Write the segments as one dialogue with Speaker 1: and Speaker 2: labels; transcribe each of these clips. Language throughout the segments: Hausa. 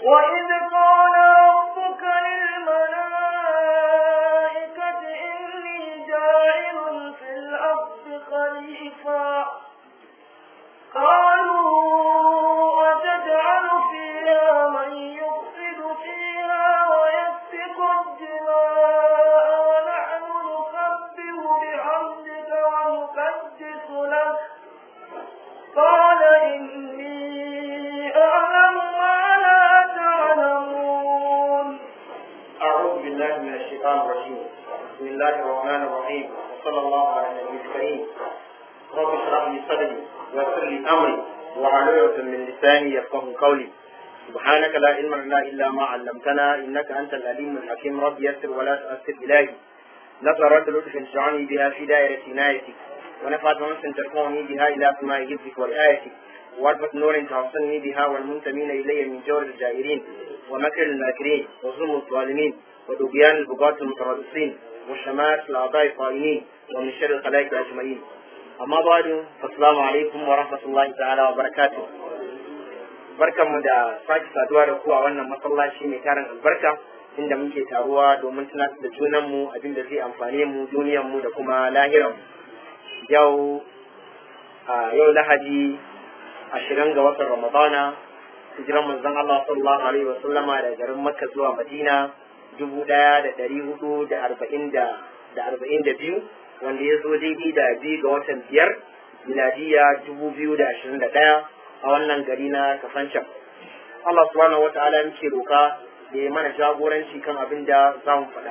Speaker 1: وإذ قال ربك للملائكة إني جاعل في الأرض خليفة قالوا أتجعل فيها من يفسد فيها ويسفك الدماء ونحن نسبح بحمدك ونقدس لك قال إني أعلم ما لا تعلمون
Speaker 2: أعوذ بالله من الشيطان الرجيم بسم الله الرحمن الرحيم وصلى الله على النبي الكريم رب اشرح لي صدري ويسر لي أمري وعلى عقدة من لساني يفقه قولي سبحانك لا علم لنا إلا ما علمتنا إنك أنت العليم الحكيم رب يسر ولا تؤثر إلهي نظرت لطف تجعلني بها في دائرة عنايتك ونفعت أنس ترفعني بها إلى سماء حفظك ورعايتك واربط نور توصلني بها والمنتمين إلي من جور الجائرين ومكر الماكرين وظلم الظالمين وطغيان البغاة المتربصين وشمات الأعضاء الطائنين ومن شر الخلائق أجمعين أما بعد فالسلام عليكم ورحمة الله تعالى وبركاته barkanmu da sake saduwa da ku a wannan masallaci mai tarin albarka inda muke taruwa domin tunatar da junanmu abin da zai amfane mu duniyarmu da kuma lahiranmu yau a yau lahadi ashirin ga watan ramadana hijiran manzon Allah sallallahu alaihi wa sallama da garin Makka zuwa Madina dubu ɗaya da ɗari hudu da arba'in da da arba'in da biyu wanda ya zo daidai da biyu ga watan biyar miladiya dubu biyu da ashirin da ɗaya a wannan gari na kafancan Allah subhanahu wa ta'ala muke roka da ya mana jagoranci kan abin da za mu faɗa.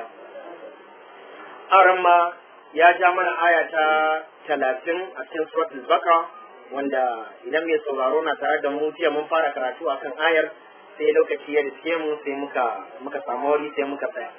Speaker 2: Aran ma ya ja mana aya ta talatin a cikin suratul baka wanda idan mai sauraro na tare da mu jiya mun fara karatu akan ayar sai lokaci ya riske mu sai muka muka samu wuri sai muka tsaya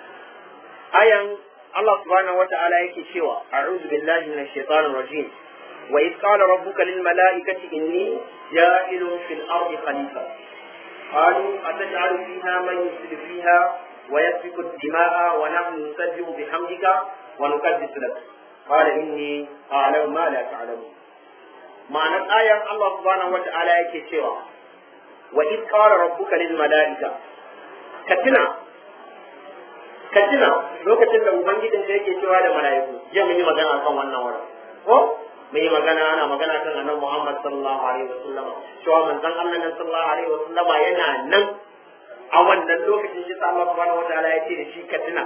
Speaker 2: ayan Allah subhanahu wata'ala yake cewa a'udhu billahi minash shaitanir rajim wa id qala rabbuka lil mala'ikati inni ja'ilun fil ardi khalifa qalu ataj'alu fiha man yufsidu fiha wa yasfiku ad-dima'a wa nahnu nusabbihu bihamdika wa nuqaddisu lak qala inni a'lamu ma la ta'lamun ma'anar ayan Allah subhanahu wata'ala yake cewa wa id qala rabbuka lil mala'ika ka tuna ka tuna lokacin da ubangijin da yake cewa da mala'iku jiya mun yi magana kan wannan wurin ko mun yi magana ana magana kan annabi Muhammad sallallahu alaihi wasallam cewa manzon Allah nan sallallahu alaihi wasallam yana nan a wannan lokacin shi Allah subhanahu wata'ala ya ce da shi ka tuna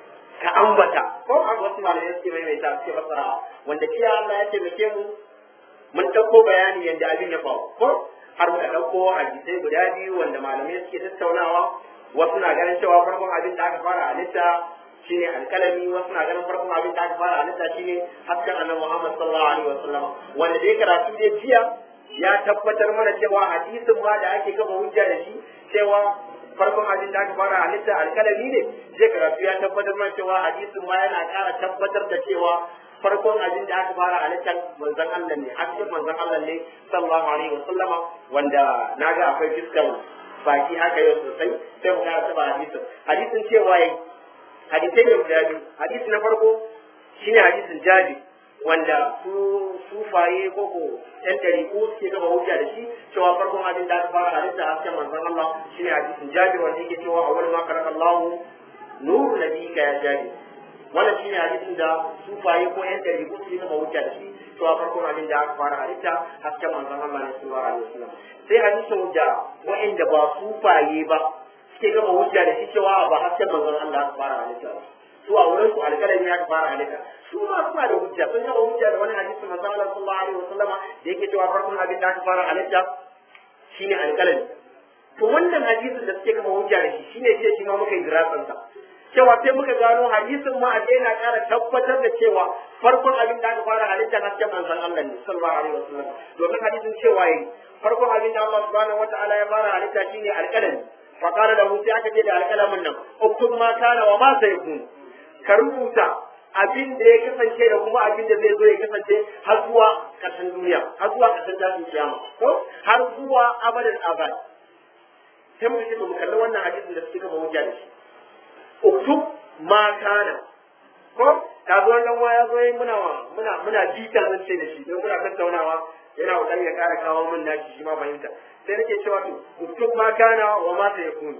Speaker 2: ka ambata ko a wasu malamai suke maimaita suke fasara wanda kiya Allah ya taimake mu mun ɗauko bayani yadda abin ya faru ko har muka ɗauko hadisai guda biyu wanda malamai suke tattaunawa wasu na ganin cewa farkon abin da aka fara halitta shine alkalami wasu na ganin farkon abin da aka fara halitta shine hasken annabi Muhammad sallallahu alaihi wasallam wanda dai karatu dai jiya ya tabbatar mana cewa hadisin ma da ake kafa hujja da shi cewa farkon abin da aka fara halitta alkalami ne zai karatu ya tabbatar mana cewa hadisin ma yana ƙara tabbatar da cewa farkon abin da aka fara halittar manzon Allah ne hasken manzon Allah ne sallallahu alaihi wa sallama wanda naga akwai fiskar baki haka yau sosai sai mu ga taba hadisin hadisin cewa yayi hadisai ne guda biyu hadisi na farko shine hadisin jabi wanda su sufaye ko ko yan dariku suke gaba hujja da shi cewa farkon abin da aka fara halitta hasken manzon Allah shine hadisin jabi wanda yake cewa awwal ma khalaqa Allahu nuru nabiyika ya jabi wannan shi ne hadisin da sufaye ko yan dari ko su yi kama hujja da shi cewa farkon abin da aka fara halitta hasken manzon Allah ne sallallahu alaihi wasallam sai hadisin da wa'anda ba sufaye ba suke gama hujja da shi cewa ba hasken manzon Allah aka fara halitta ba su a wurin su alƙalami aka fara halitta su ma suna da hujja sun gama hujja da wani hadisi manzon Allah sallallahu alaihi wasallama da yake cewa farkon abin da aka fara halitta shine alƙalami to wannan hadisin da suke gama hujja da shi shine jiya shi ma muka yi dirasansa cewa sai muka gano hadisin ma a yana ƙara tabbatar da cewa farkon abin da aka fara halitta hasken manzon Allah ne sallallahu alaihi wasallam domin hadisin cewa yayi farkon abin da Allah subhanahu wataala ya fara halitta shine alƙalami fa qala lahu sai aka ce da alƙalamin nan uktub ma kana wa ma sayakun ka rubuta abin da ya kasance da kuma abin da zai zo ya kasance har zuwa ƙarshen duniya har zuwa ƙarshen tashin kiyama ko har zuwa abadan abad sai muka ce mu kalli wannan hadisin da suke gaba hujja da shi uktub ma kana ko ka zo wannan waya zo yi muna muna muna bita zan ce da shi don muna tattaunawa yana kokari ya kara kawo min nashi shi ma fahimta sai nake cewa to uktub ma kana wa ma ta yakunu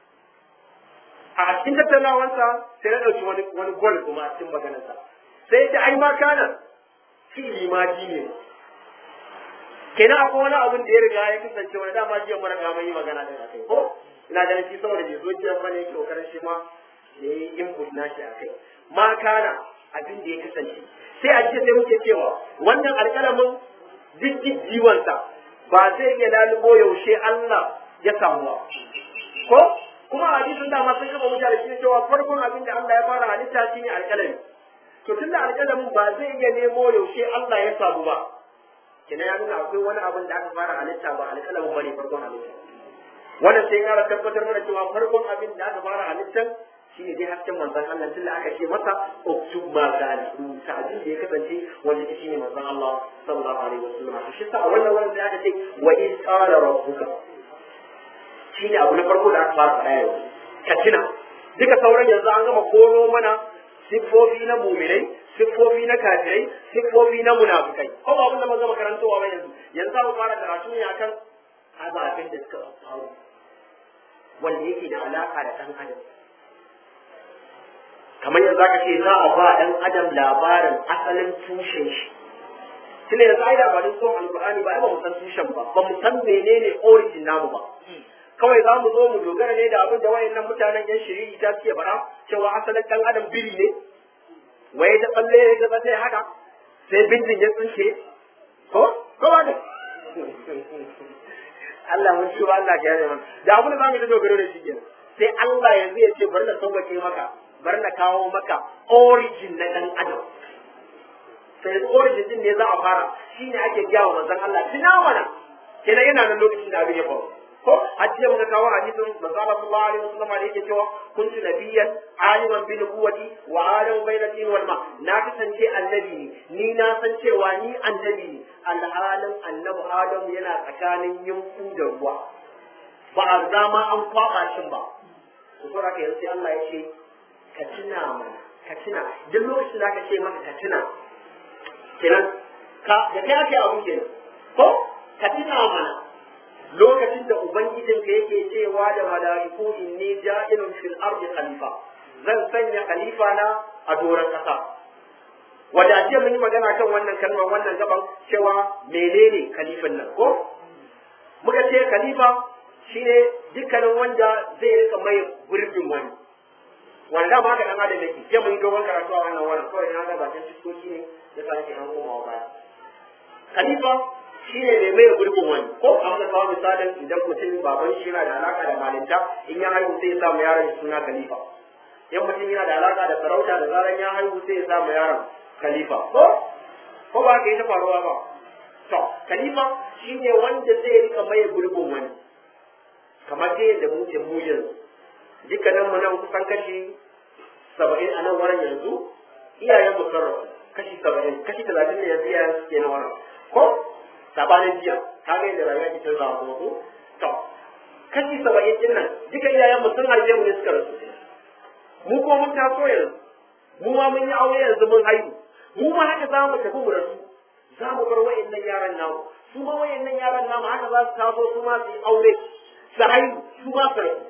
Speaker 2: a cikin tattaunawansa sai na ɗauki wani wani gol kuma a cikin maganarsa sai ta ai ma kana fi'ili ma ji ne kenan akwai wani abin da ya riga ya kasance wani dama jiya mara ga mai magana da akai ko ina ganin shi saboda bai zo jiya bane yake kokarin shi ma ya yi input nashi akai ma kana abin da ya kasance sai a jiya sai muke cewa wannan alƙalamin jijjiwansa ba zai iya lalubo yaushe Allah ya samu ba ko kuma a hadisin da ma sun gaba mutane shi cewa farkon abin da Allah ya fara halitta shine alƙalami to tunda alƙalamin ba zai iya nemo yaushe Allah ya samu ba kina ya nuna akwai wani abin da aka fara halitta ba alƙalamin bane farkon halitta wannan sai kara tabbatar mana cewa farkon abin da aka fara halittan shine dai hasken manzon Allah tunda aka ce masa uktub ma kana rubuta abin da ya kasance wanda shi shine manzon Allah sallallahu alaihi wasallam to shi sa a wannan wannan sai aka ce wa iz qala rabbuka shine abu na farko da aka fara faɗa yau ka tuna duka sauran yanzu an gama koro mana siffofi na muminai siffofi na kafirai siffofi na munafikai ko ba abin da mun gama karantowa ba yanzu yanzu za mu fara karatu ne akan ababen da suka faru wanda yake da alaka da ɗan adam kamar yanzu aka ce za a ba ɗan adam labarin asalin tushen shi tunda yanzu ai labarin son alkur'ani ba ai ba mu san tushen ba ba mu san menene origin namu ba kawai za mu zo mu dogara ne da abin da wayannan mutanen yan shiriri ta suke faɗa cewa asalin ɗan adam biri ne waye ta tsalle ya ga sai haka sai bindin ya tsinke ko ko ba da Allah mun shi Allah ya yi mana da abin da zamu ta dogaro da shi kenan sai Allah yanzu ya ce bari na sauƙaƙe maka bari na kawo maka origin na ɗan adam sai origin din ne za a fara shine ake gaya wa manzon Allah tuna mana kenan yana nan lokacin da abin ya faru ko hajjiya muka kawo hadisin manzo Allah sallallahu alaihi wasallam da yake cewa kuntu nabiyyan aliman bi nubuwati wa adam bayna tin wal ma na kasance annabi ne ni na san cewa ni annabi ne alhalin annabi adam yana tsakanin yinku da ruwa ba a zama an kwaba shin ba to saboda haka yanzu Allah ya ce ka tuna mana ka tuna duk lokacin da aka ce maka ka tuna kenan ka da kai ake abu kenan ko ka tuna mana lokacin da ubangijinka yake cewa da mala'iku inni ja'ilun fil ardi khalifa zan sanya khalifa na a doron kasa wanda jiya mun yi magana kan wannan kalmar wannan gaban cewa menene khalifan nan ko muka ce khalifa shine dukkanin wanda zai rika mai gurbin wani wanda ba ka dan adam yake jiya mun yi dogon karatu a wannan wannan kawai na ga bakin fiskoki ne da sa nake an komawa baya khalifa shi ne mai mai gurbin wani ko an ka kawo misalin idan mutum baban shi yana da alaka da malinta in ya haihu sai ya sa mu yaron suna khalifa in mutum yana da alaka da sarauta da zaran ya haihu sai ya sa mu yaron khalifa ko ko ba ka yi ta faruwa ba to khalifa shi ne wanda zai rika mai gurbin wani kamar dai yadda mu ke mu yanzu dukkanin mu nan kusan kashi saba'in a nan wurin yanzu iyayen mu sarrafa kashi saba'in kashi talatin ne yanzu iyayen suke na wurin ko sabanin jiya ka ga yadda rayuwa ke canza wa kuma ko to kashi saba'in din nan duka iyayen mu sun haife mu ne suka rasu mu ko mun taso yanzu mu ma mun yi aure yanzu mun haihu mu ma haka za mu tafi mu rasu za mu bar wa'annan yaran namu su ma wa'annan yaran namu haka za su taso su ma su yi aure su haihu su ma su rasu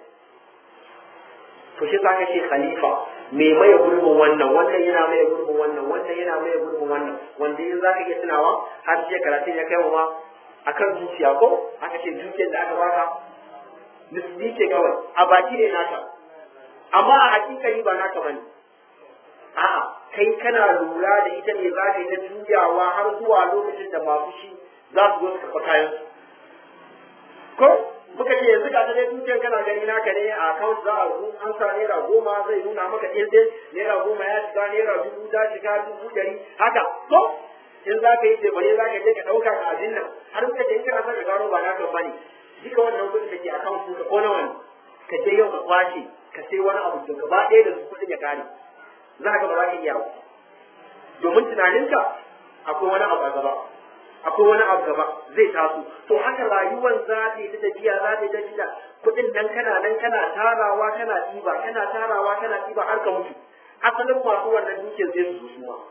Speaker 2: to shi ka ce khalifa me maye gurbin wannan wannan yana maye gurbin wannan wannan yana maye gurbin wannan wanda in zaka iya tunawa har sai karatun ya kai wa ma akan zuciya ko aka ce zuciyar da aka baka nisbi ce kawai a baki ne naka amma a hakikani ba naka bane a'a kai kana lura da ita ne za ka yi ta juyawa har zuwa lokacin da masu shi za su zo su karɓa kayan su ko muka ce yanzu ga ta dai dukiyar kana gani naka ne a account za a zo an sa naira goma zai nuna maka ɗin naira goma ya shiga naira dubu ta shiga dubu ɗari haka ko in za ka yi tebare za ka je ka ɗauka ka abin nan har muka ce in kana son ka gano ba naka ba ne duka wannan kuɗin da ke account ɗinka ko nawa ne ka je yau ka kwashe ka sai wani abu da gaba ɗaya da su kuɗin ya kare za ka ba za ka iya ba domin tunaninka akwai wani abu a gaba akwai wani abu gaba zai taso to haka rayuwar za ta yi ta tafiya za ta yi tafiya kuɗin nan kana nan kana tarawa kana ɗiba kana tarawa kana ɗiba har ka mutu asalin masu wannan dukiyar zai su zo su ma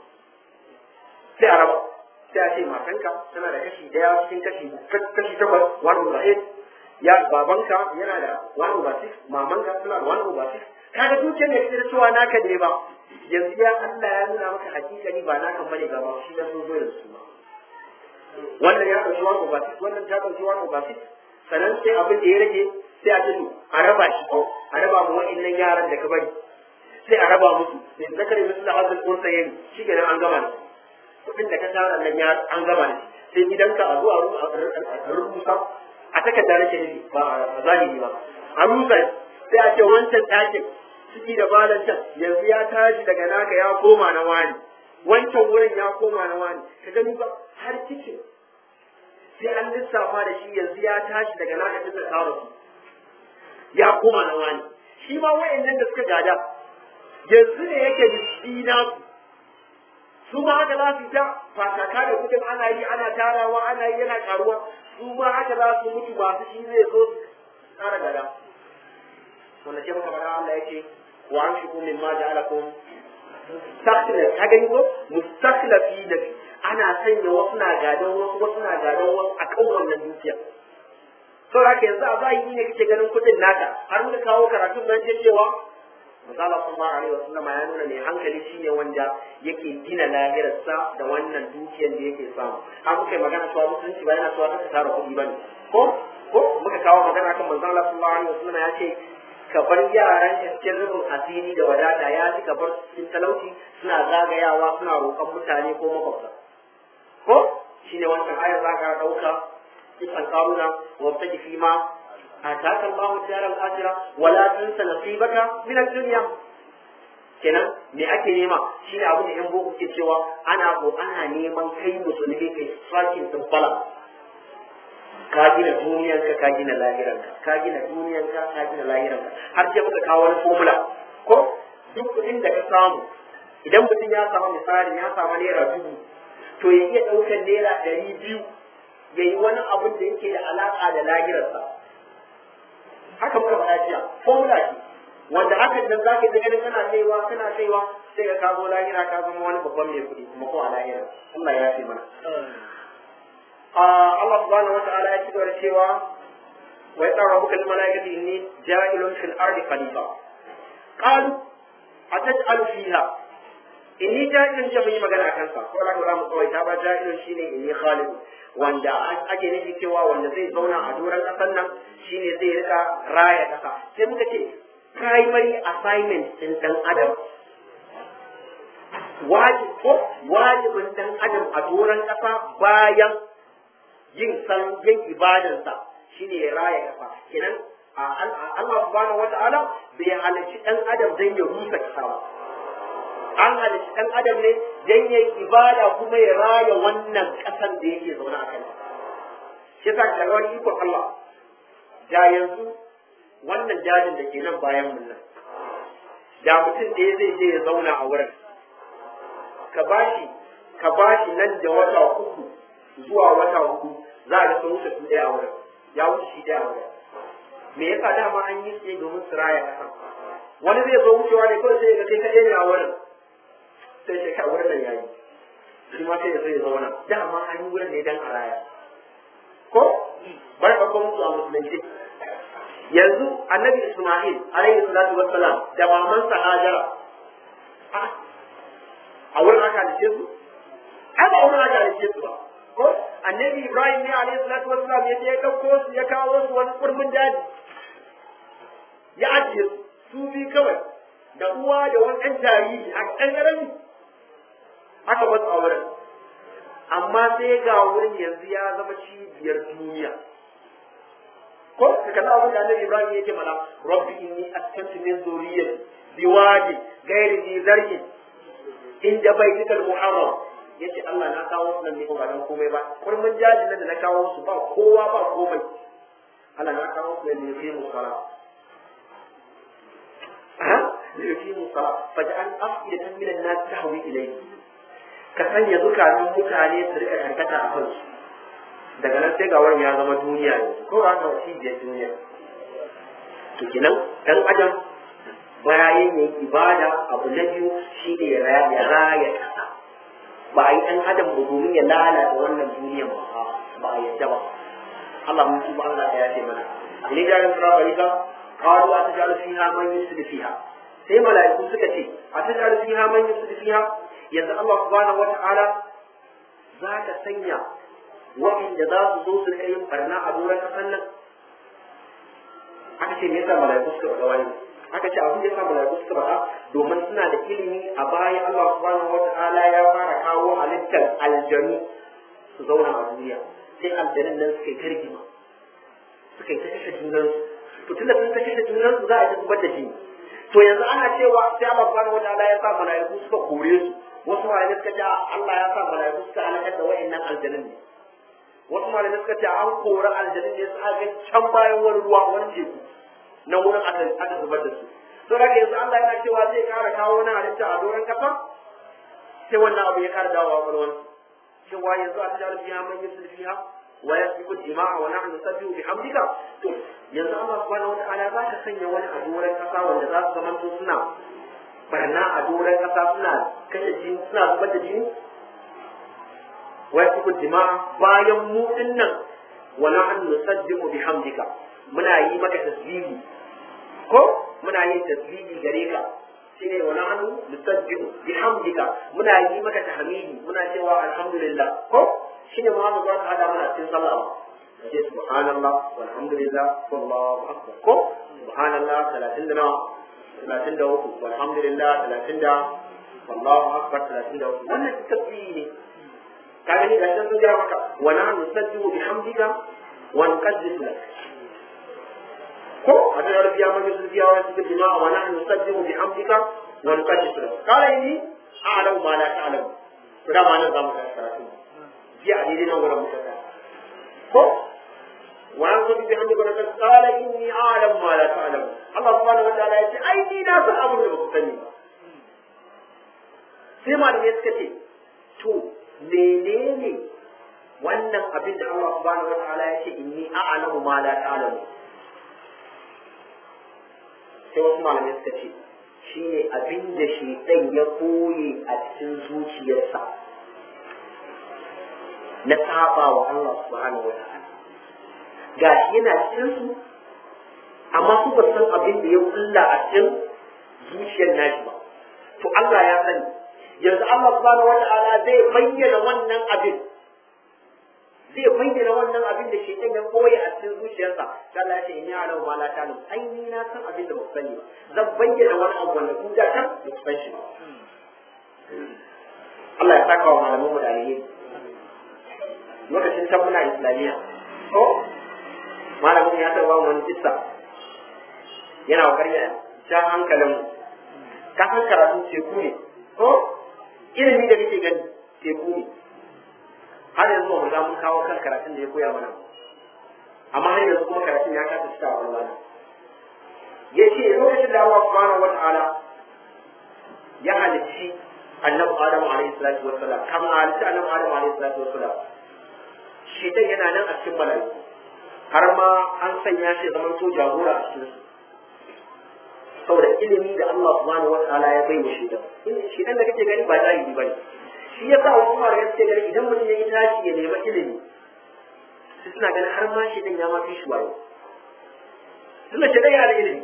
Speaker 2: sai a raba sai a ce matanka tana da kashi ɗaya cikin kashi kashi takwas one over eight ya babanka yana da one over six mamanka suna da one over six kaga dukiyar da kake da cewa naka ne ba yanzu ya Allah ya nuna maka hakikani ba naka bane ga ba shi da sun zo yanzu ba wannan ya ɗauki one over six wannan ta ɗauki one over six sannan sai abin da ya rage sai a ce to a raba shi ko a raba mu wa'annan yaran da ka bari sai a raba musu sai zakari musu da hazin kun tsaye shi kenan an gama da kuɗin da ka tara nan ya an gama da sai gidanka a zuwa a rubuta a takarda nake nufi ba a zahiri ba a rusa sai a ce wancan ɗakin ciki da balan can yanzu ya tashi daga naka ya koma na wani wancan wurin ya koma na wani ka gani ba har kicin sai an lissafa da shi yanzu ya tashi daga naka tun da kawo su ya koma na wani shi ma wayannan da suka gada yanzu ne yake da su ma haka za su ta fasaka da kudin ana yi ana tarawa ana yi yana karuwa su ma haka za su mutu masu shi zai zo su tsara gada wanda ce maka faɗa Allah ya ce wa an shigo min ma ja'alakum mustakhlif ka gani ko mustakhlafi da ana sanya wasu na gadon wasu wasu na gadon wasu akan wannan dukiya saboda haka yanzu a zahiri ne kake ganin kuɗin naka har muka kawo karatun nan ce cewa misali sallallahu alaihi wasallam ya nuna mai hankali shine wanda yake gina lahirarsa da wannan dukiyar da yake samu har muka yi magana cewa musulunci ba yana cewa ka tara kuɗi bane ko ko muka kawo magana kan manzon Allah sallallahu alaihi wasallam ya ce ka bar yaran cikin rubin asiri da wadata ya ji ka bar cikin talauci suna zagayawa suna roƙon mutane ko makwabta ko shine wancan ayar za ka ɗauka kisan karuna wa taji fi ma ataka Allahu daral akhirah wala tansa nasibaka min ad-dunya kenan me ake nema shine abin da yan boko ke cewa ana ko ana neman kai musulmi kai striking din balance ka gina duniyanka ka gina lahiranka ka gina duniyanka ka gina lahiranka har sai muka kawo wani formula ko duk kuɗin da ka samu idan mutum ya samu misali ya samu naira dubu to ya iya ɗaukar naira ɗari biyu ya yi wani abin da yake da alaƙa da lahirarsa haka muka faɗa jiya formula ce wanda hakan nan za ka yi ganin kana kaiwa kana kaiwa sai ka kazo lahira ka zama wani babban mai kuɗi kuma ko a lahira Allah ya fi mana Allah subhanahu wata'ala ya ci gaba da cewa wa ya tsara muka lima laikati inni ja'ilun fil ardi khalifa qalu ataj'alu fiha inni ja'ilun ce mun yi magana akan sa ko da za mu kawai ta ba ja'ilun shine inni khaliq wanda ake nufi cewa wanda zai zauna a doron ƙasar nan shine zai rika raya ƙasa sai muka ce primary assignment din dan adam wajib ko wajibin dan adam a doron ƙasa bayan yin san yin ibadansa shine ya raya ƙasa kenan Allah subhanahu wata'ala bai halarci dan adam dan ya rusa ƙasa ba an halarci dan adam ne dan ya ibada kuma ya raya wannan ƙasan da yake zaune a kanta shi yasa ga wani ikon Allah da yanzu wannan jajin da ke nan bayan mun nan da mutum ɗaya zai je ya zauna a wurin ka bashi ka bashi nan da wata uku zuwa wata hudu za a ga sun wuce su ɗaya a wurin ya wuce shi ɗaya a wurin me yasa dama an yi su ne domin su raya ƙasa wani zai zo wucewa ne kawai sai ga kai kaɗai ne a wurin sai shi ka wurin nan yayi shi ma sai ya sai ya zauna dama an yi wurin ne dan a raya ko bar ka kuma musu a musulunci yanzu annabi isma'il alaihi salatu wassalam da mamansa hajara a wurin aka halice su ai ba wurin aka halice su ba ko annabi ibrahim ne alaihi salatu wassalam ya je ya dauko su ya kawo su wani kurmin daji ya ajiye su su bi kawai da uwa da wani ɗan jariri a ɗan ƙarami aka basu a wurin amma sai ga wurin yanzu ya zama cibiyar duniya ko ka kalla abin da annabi ibrahim yake mana rabbi inni askantu min zuriyati biwadi ghairi zi zar'in inda baitikal muharram yace Allah na kawo su nan ne ba dan komai ba kurmin jajin nan da na kawo su ba kowa ba komai Allah na kawo su ne fi musala ha ne fi musala faj'al afidatan min an-nas tahwi ilayhi ka sanya zukatan mutane su rika karkata a kansu daga nan sai ga wurin ya zama duniya ne ko ba ka cibiyar duniya to kenan dan adam bayan yin ibada abu na biyu shi ne ya raya kasa ba a yi ɗan adam ba domin ya lalata wannan duniya ba ba a yadda ba Allah mun tuba Allah ya yace mana ne da ran fara barika qalu atajalu fiha man yusri fiha sai mala'iku suka ce atajalu fiha man yusri fiha yanzu Allah subhanahu wata'ala za ka sanya wa'inda za su zo su rika yin barna a doron kasan nan aka ce me yasa mala'iku suka faɗa wani aka ce abin da yasa mala'iku suka faɗa domin suna da ilimi a baya Allah subhanahu wata'ala ya fara kawo halittar aljanu su zauna a duniya sai aljanun nan suka yi targima suka yi ta kashe junansu to tunda sun ta kashe junansu za a ta zubar da jini to yanzu ana cewa sai Allah subhanahu wata'ala ya sa mala'iku suka kore su wasu malamai suka ce Allah ya sa mala'iku suka halakar da wa'annan aljanun ne wasu malamai suka ce an kori aljanun ne su aka can bayan wani ruwa wani teku na wurin aka aka zubar da su to da yanzu Allah yana cewa zai kara kawo wani halitta a doron kasa sai wannan abu ya kara dawowa kwalwan cewa yanzu a tajar biya man yusul fiha wa yasbiqu dima'a wa nahnu nusabbihu bihamdika to yanzu Allah subhanahu wataala za ka sanya wani a doron kasa wanda za su zamanto suna barna a doron kasa suna kashe jini suna zubar da jini wa yasbiqu dima'a bayan mu dinnan wa nahnu nusabbihu bihamdika muna yi maka tasbihi ko muna yin tasbihi gare ka shine wa nahnu nusabbihu bihamdika muna yi maka tahmidi muna cewa alhamdulillah ko shine ma za ka hada mana cikin sallah ce subhanallah walhamdulillah wallahu akbar ko subhanallah 30 da nawa 33 walhamdulillah 30 da wallahu akbar 33 wannan tasbihi ne ka gani ga sun gaya maka wa nahnu nusabbihu bihamdika wa nuqaddisu lak ko a da yarbiya maka sun biya wa cikin jama'a wa nahnu nusabbihu bihamdika wa nuqaddisu lak qala inni a'lamu ma la ta'lamu to da ma nan zamu karatu ji a daidai nan wurin muka tsaya ko wa nahnu bihamdika wa nuqaddisu qala inni a'lamu ma la ta'lamu Allah subhanahu wa ta'ala ya ce ai ni na san abin da ba ku sani ba sai malamai suka ce to menene wannan abin da Allah subhanahu wa ta'ala ya ce inni a'lamu ma la ta'lamu sai wasu malamai suka ce shine abin da shaitan ya koye a cikin zuciyarsa na saba wa Allah subhanahu wa ta'ala gashi yana cikin su amma su ba san abin da ya kulla a cikin zuciyar nashi ba to Allah ya sani yanzu Allah subhanahu wa ta'ala zai bayyana wannan abin zai bayyana wannan abin da shi ya koya a cikin zuciyarsa sai Allah ya ce in ya alau ma la ta'lam ai ni na san abin da ba ku sani ba zan bayyana wani abu wanda ku da kan ba ku san shi ba Allah ya saka wa malaman mu da alheri lokacin can muna islamiyya ko malamin ya tarba wani kissa yana kokarin ya ja hankalin mu ka san karatu teku ne ko ilimi da kake gani teku ne har yanzu ba mu za mun kawo kan karatun da ya koya mana amma har yanzu kuma karatun ya kasa cika wa Allah ya ce lokacin da Allah subhanahu wata'ala ya halicci annabi Adamu alaihi salatu wassalam kama halicci annabi Adamu alaihi salatu wassalam shi dan yana nan a cikin mala'iku har ma an sanya shi zaman to jagora a cikin su saboda ilimi da Allah subhanahu wata'ala ya bai wa shi dan shi dan da kake gani ba jahili bane shi ya sa wasu mara suke gani idan mutum ya yi tashi ya nema ilimi su suna ganin har ma shi ɗin ya ma fi shi wayo suna ce ɗaya da ilimi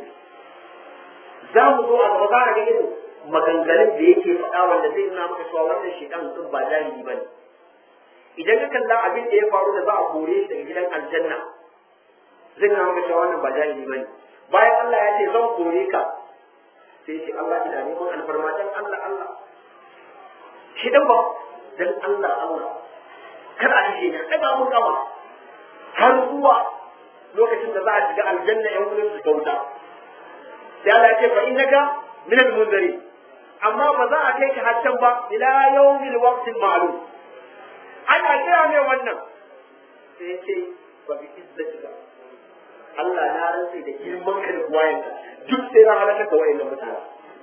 Speaker 2: za mu zo a gaba za a ga irin maganganun da yake faɗa wanda zai nuna maka cewa wannan shi ɗan mutum ba jahili ba ne idan ka kalla abin da ya faru da za a kore shi daga gidan aljanna zai nuna maka cewa wannan ba jahili ba ne bayan Allah ya ce zan kore ka sai ce Allah ina neman alfarma dan Allah Allah shi dan ba dan Allah Allah kar a kashe ni daga mun gama har zuwa lokacin da za a shiga aljanna yan wurin su kauta sai Allah ya ce fa innaka min al-munzari amma ba za a kai ka haccan ba ila yawmil waqtil ma'lum ana kira mai wannan sai ya ce fa bi izzatika Allah na rantsa da girman ka da buwayenka duk sai na halakar da wayannan mutane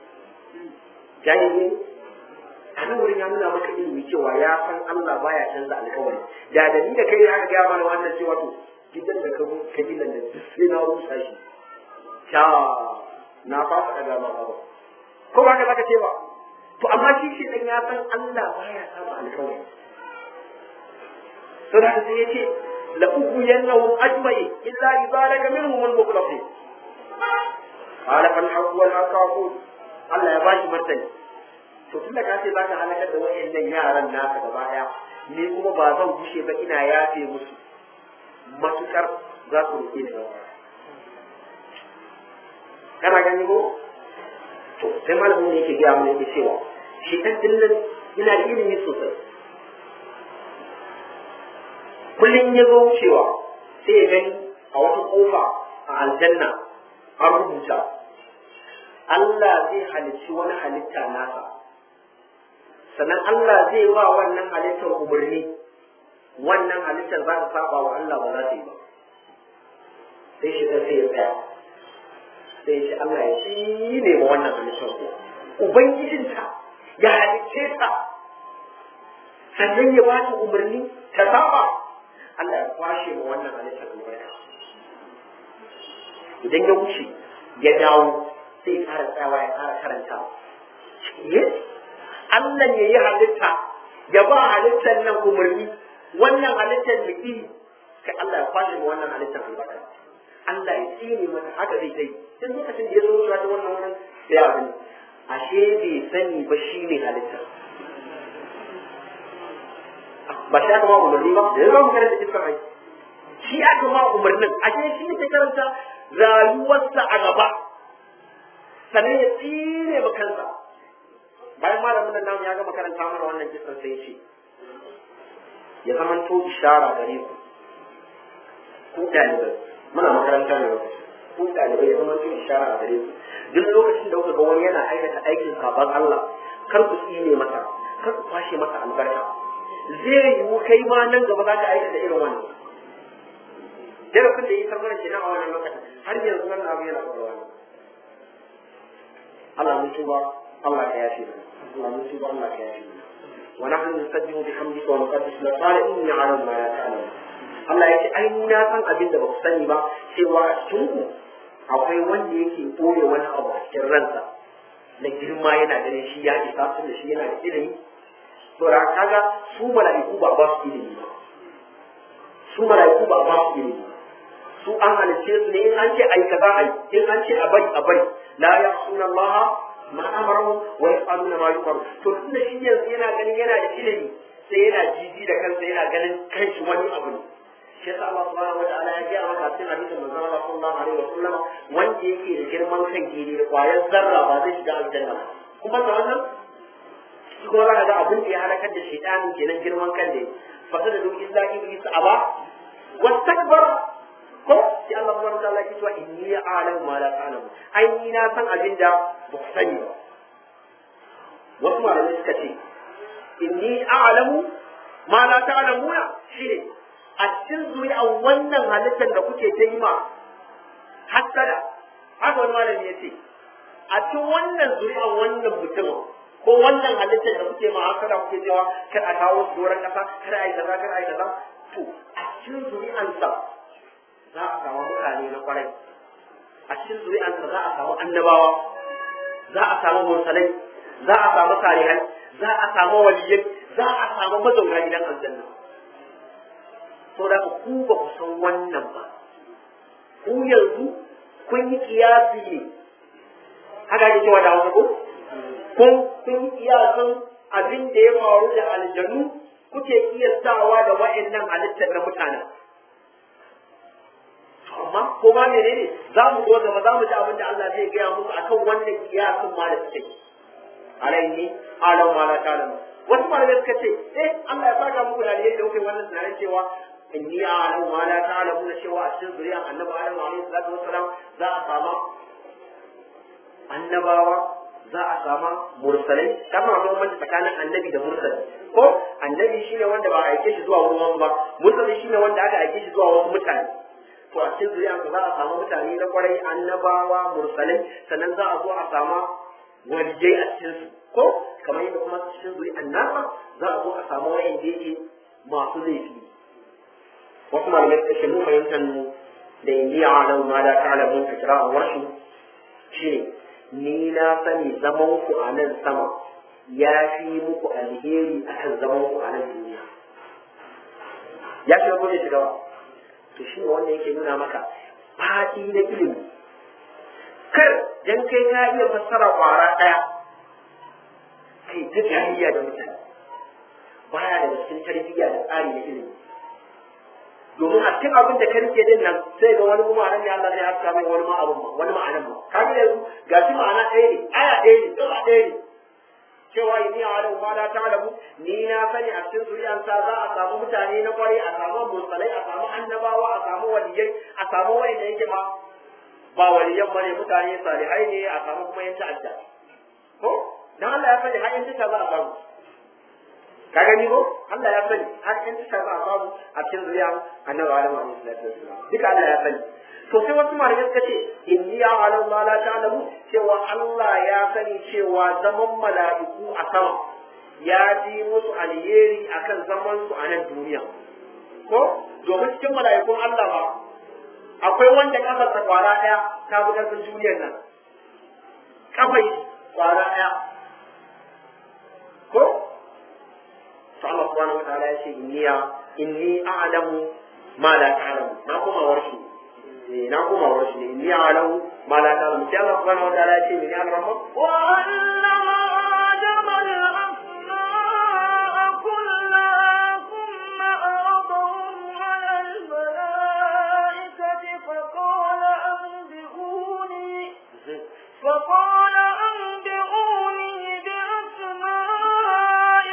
Speaker 2: jahili a nan wurin ya nuna maka ilimi cewa ya san Allah baya canza alkawari da da ni da kai aka gaya mana wannan cewa to gidan da ka ka gidan da sai na rusa shi sha na fasa daga ma ba ko ba ka zaka ce ba to amma shi shi dan ya san Allah baya saba alkawari to da sai yace la ughwiyannahum ajma'in illa ibadaka minhum al-mukhlasin qala fal haqq wal haqq aqul Allah ya bashi martani to tunda ka ce zaka halakar da wayannan yaran naka gaba daya ni kuma ba zan gushe ba ina yafe musu matukar za su roƙe ni gaba kana gani ko to sai malamin ne yake gaya mana yake cewa shi ɗan dinnan yana da ilimi sosai kullum ya zo wucewa sai ya gani a wata ƙofa a aljanna an rubuta Allah zai halicci wani halitta nasa sannan Allah zai ba wannan halittar umarni wannan halittar za ta saba wa Allah ba za ta yi ba sai shi sai ya tsaya sai shi Allah ya shi ne ma wannan halittar ko ubangijinta ya halicce ta sannan ya ba ta umarni ta saba Allah ya kwashe ma wannan halittar albarka idan ya wuce ya dawo sai ya fara tsayawa ya fara karanta yes Allah ya yi halitta ya ba halittar nan umarni wannan halittar da ke kai Allah ya kwashe ma wannan halittar albarka Allah ya tsine mata haka zai dai tun lokacin da ya zo zuwa ta wannan wurin sai abin ashe bai sani ba shi ne halitta ba shi aka ma umarni ba da ya zo karanta iskar rai shi aka ma umarnin ashe shi ne ke karanta rayuwarsa a gaba sannan ya tsine ma kansa bayan malamin nan namu ya gama karanta mana wannan kisan sai ya ce ya zamanto ishara gare ku ku ɗalibai muna makaranta ne lokaci ku ɗalibai ya zamanto ishara a gare ku duk lokacin da kuka ga wani yana aikata aikin saban Allah kar ku tsine masa kar ku kwashe masa albarka zai yiwu kai ma nan gaba za ka aikata irin wannan darasin da yi sarmar kenan a wannan lokacin har yanzu wannan abu yana faruwa ne Allah mun tuba Allah ka yafe mana Allah mun tuba Allah ka yafe mana wa nahnu nusabbihu bihamdika wa nuqaddisu lak qala inni a'lamu ma la ta'lamun Allah ya ce ai mu na san abin da ba ku sani ba cewa a cikin ku akwai wanda yake ɓoye wani abu a cikin ransa na girma yana ganin shi ya isa tun da shi yana da ilimi to da kaga su mala'iku ba ba su ilimi ba su mala'iku ba ba su ilimi ba su an halice su ne in an ce ai kaza ai in an ce a bari a bari la ya'suna Allah ma amaru wa yaf'aluna ma yu'maru to tunda shi yanzu yana ganin yana da ilimi sai yana jiji da kansa yana ganin kanshi wani abu ne shi yasa Allah subhanahu wataala ya gaya maka cikin hadisin manzon Allah sallallahu alaihi wasallam wanda yake da girman kan gidi da kwayar zarra ba zai shiga aljanna ba kuma da wannan shi kuma zaka ga abin da ya halakar da shaytanin kenan girman kan da fasa da duk illa iblis aba wastakbara ko sai Allah subhanahu wataala ya ce inni a'lamu ma la ta'lamu ai ni na san abin da ba ku sani ba wasu malamai suka ce inni a'lamu ma la ta'lamuna shine a cikin zuri'an wannan halittar da kuke ta yi ma hassada haka wani malami ya ce a cikin wannan zuri'an wannan mutum ko wannan halittar da kuke ma hassada kuke cewa kar a kawo su doron kasa kar a yi kaza kar a yi kaza to a cikin zuri'ansa za a samu mutane na kwarai a cikin zuri'ansa za a samu annabawa za a samu mursalai za a samu salihai za a samu waliyai za a samu mazauna gidan aljanna so da ku ba ku san wannan ba ku yanzu kun yi kiyasi ne haka ake cewa da wasu ko kun kun yi kiyasin abin da ya faru da aljanu kuke kiyastawa da wa'annan halittar na mutanen amma ko ma menene za mu zo gaba za mu ji abin da Allah zai gaya musu akan wannan kiyasin ma da suke alaihi alam ma la ta'lam wasu malamai suka ce eh Allah ya saka muku da alheri da kuke wannan tunanin cewa inni a'lamu ma la ta'lamuna cewa a cikin zuriyar annabi Adam alaihi salatu wassalam za a sama annabawa za a sama mursalai kama akwai bambanci tsakanin annabi da mursali ko annabi shine wanda ba a aike shi zuwa wurin wasu ba mursali shine wanda aka aike shi zuwa wasu mutane to a cikin zuriyar za a samu mutane na kwarai annabawa mursalai sannan za a zo a sama waliyai a cikin su ko kamar yadda kuma cikin zuriyar nasa za a zo a samu wa'anda yake masu laifi wasu malamai suka ce mu fahimtar mu da inni a'lamu ma la ta'lamun a kira'an warshu shine ni na sani zaman ku a nan sama ya fi muku alheri akan zaman ku a nan duniya ya shiga ko ne shiga ba to shi ne wanda yake nuna maka faɗi na ilimi kar dan kai ka iya fassara kwara ɗaya kai ta jahiliya da mutane baya daga cikin tarbiyya da tsari na ilimi domin a cikin abin da ka rike din nan sai ga wani kuma ne Allah zai haska mai wani ma abin wani ma'anan ma kaga yanzu ga shi ma'ana ɗaya ne aya ɗaya ne gaba ɗaya ne cewa ni a wani ma la ta'lamu ni na sani a cikin zuriyansa za a samu mutane na kwarai a samu mursalai a samu annabawa a samu waliyai a samu wanda yake ma ba waliyan bane mutane salihai ne a samu kuma yan ta'adda ko dan Allah ya sani har yan ta'adda za a samu ka gani ko Allah ya sani har yan ta'adda za a samu a cikin zuriyan annabi Adam alaihi salatu wassalam duka Allah ya sani to sai wasu malamai suka ce inni a'lamu ma la ta'lamu cewa Allah ya sani cewa zaman mala'iku a sama ya ji musu alheri akan zaman su a nan duniya ko domin cikin mala'ikun Allah ba akwai wanda kafar ta kwara daya ta bi karfin duniyar nan kafai kwara daya ko to Allah subhanahu wataala ya ce inni inni a'lamu ma la ta'lamu na kuma warshi na kuma warshi ne inni a'lamu ma la ta'lamu sai Allah subhanahu wataala ya ce ni an ramma
Speaker 1: wa allama adama al-asma'a kullaha thumma aradahum 'ala al-mala'ikati faqala anbi'uni فقال أنبئوني بأسماء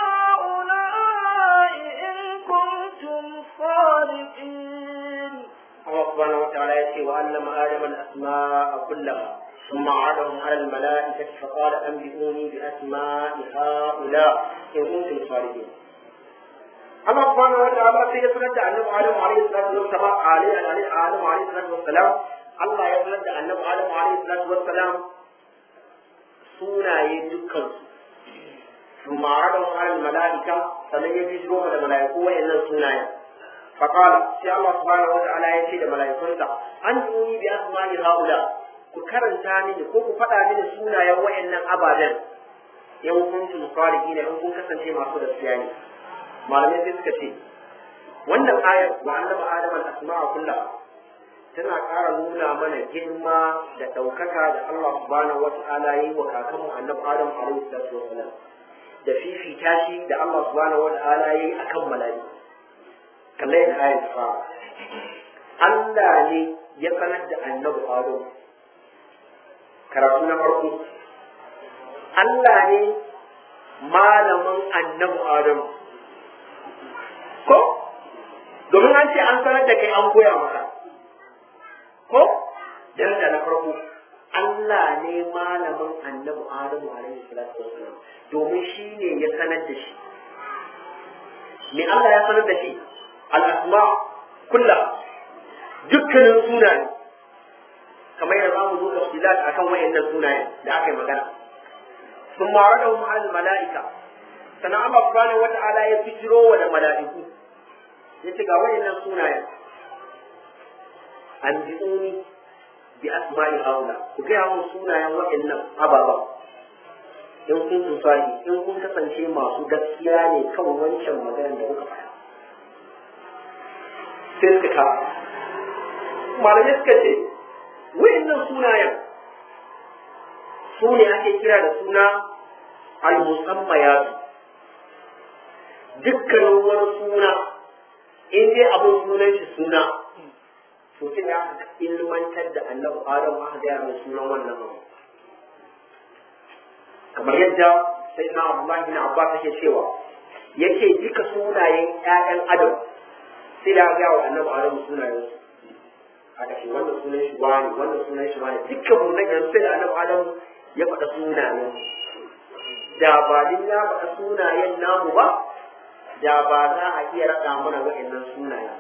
Speaker 1: هؤلاء إن كنتم صادقين
Speaker 2: الله سبحانه وتعالى يأتي وعلم آدم الأسماء كلها ثم عرضهم على الملائكة فقال أنبئوني بأسماء هؤلاء إن كنتم صادقين Allah subhanahu wa ta'ala sai ya sanar da Annabi Adam alaihi salatu wassalam alaihi Adam alaihi salatu wassalam Allah ya sanar da Annabi Adam alaihi salatu wassalam sunaye dukkan su ثم عرضهم على الملائكة فمن يجيزوا من الملائكة وإلا السنايا فقال سي الله سبحانه وتعالى يشهد ملائكته أنتوني بأسماء هؤلاء كرنتا mini ko ku faɗa mini sunayen wa'annan ababen in kuntum salihin in kun kasance masu gaskiya ne malamai sai suka ce wannan ayar wa annaba adam al asma'a kullaha tana ƙara nuna mana girma da ɗaukaka da Allah subhanahu wata'ala yi wa kakanmu annabi adam alaihi salatu wasalam da fifita shi da Allah subhanahu wata'ala yi akan mala'iku kamar yadda ayar ta fara Allah ne ya sanar da annabi adam karatu na farko Allah ne malamin annabi adam ko domin an ce an sanar da kai an koya maka ko daraja na farko Allah ne malamin annabi Adamu alaihi salatu wassalam domin shi ne ya sanar da shi me Allah ya sanar da shi al-asma kulla dukkanin sunaye kamar yadda za mu zo tafsilat akan wayannan sunayen da aka yi magana sun mara da al mala'ika sannan Allah subhanahu wata'ala ya fitiro wa da mala'iku ya ce ga wayannan sunayen an bi'uni bi asma'i haula ku gaya mun sunayen wayannan ababa in kun tsari in kun kasance masu gaskiya ne kan wancan maganar da kuka faɗa sai suka ka malamai suka ce wayannan sunayen su ne ake kira da suna al-musammayatu dukkanin wani suna in dai abin sunan shi suna to sai ya ilmantar da annabi adam aka gaya mai sunan wannan abu kamar yadda sai na abdullahi bin abbas yake cewa yake duka sunayen ƴaƴan adam sai da gaya wa annabi adam sunayen su aka ce wannan sunan shi wani wannan sunan shi wani dukkan mu nan yanzu sai da annabi adam ya faɗa sunayen da ba din ya faɗa sunayen namu ba da ba za a iya raɗa mana wa'annan sunayen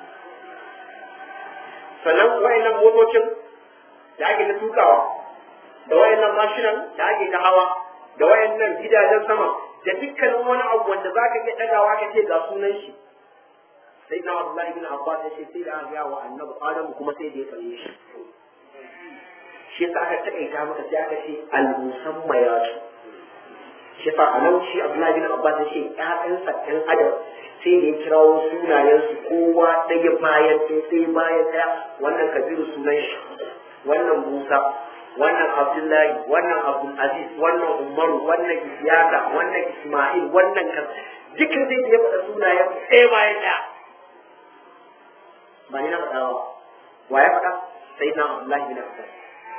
Speaker 2: sannan wa'annan motocin da ake ta tukawa da wa'annan mashinan da ake ta hawa da wa'annan gidajen sama da dukkanin wani abu wanda za ka iya ɗagawa ka ce ga sunan shi sai na Abdullahi bin Abbas ya ce sai da aka wa annabi Adamu kuma sai da ya faɗe shi shi yasa aka taƙaita maka sai aka ce al-musammayatu shi fa anan shi Abdullahi bin Abbas ya ce ƴaƴansa ɗan adam sai da ya kirawo sunayensu kowa ɗaya bayan ɗaya ɗaya bayan ɗaya wannan kabiru sunan shi wannan musa wannan abdullahi wannan abdul aziz wannan umaru wannan isiyaka wannan isma'il wannan kan dukkan sai da ya faɗa sunayen ɗaya bayan ɗaya ba ni na faɗa ba wa ya faɗa sai na abdullahi bin abbas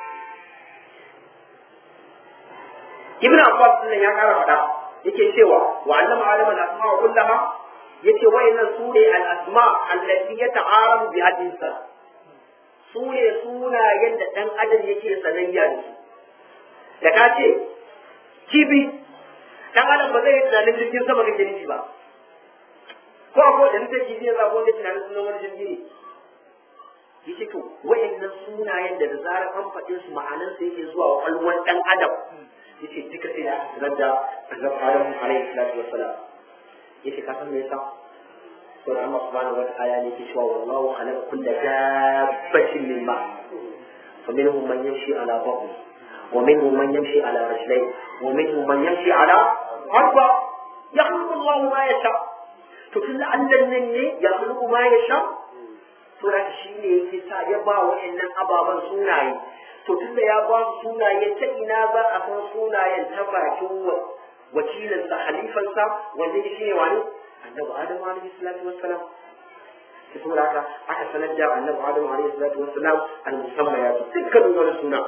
Speaker 2: ibn abbas din ya ƙara faɗa yake cewa wa allama adama al-asma kullaha yace wayannan su ne al-asma allati yata'arabu bi hadisa su ne sunayen da dan adam yake sanayya da su da ka ce kibi dan adam ba zai yi tunanin jirgin sama kake nufi ba ko ko da nufin kibi ya zago da tunanin sunan wani jirgi ne yace to wayannan sunayen da da zarar an faɗe su ma'anansa yake zuwa wa ƙwalwar dan adam yace duka sai da aka sanar da annabi Adam alaihi salatu wassalam yace ka san me yasa to da Allah subhanahu wa ta'ala ne yake cewa wallahu khalaqa kulla dabbatin min ma fa minhum man yamshi ala batni wa minhum man yamshi ala rajlayn wa minhum man yamshi ala arba yakhluqu Allah ma yasha to tunda Allah nan ne ya khluqu ma yasha to da shi ne yake sa ya ba wa'annan ababan sunaye to tunda ya ba su sunaye ta ina za a san sunayen ta bakin wakilinsa halifansa wanda ya shi ne wani annabi adamu alaihi salatu wassalam ta saboda haka aka sanar da annabi adamu alaihi salatu wassalam al musamman ya dukkanin wani suna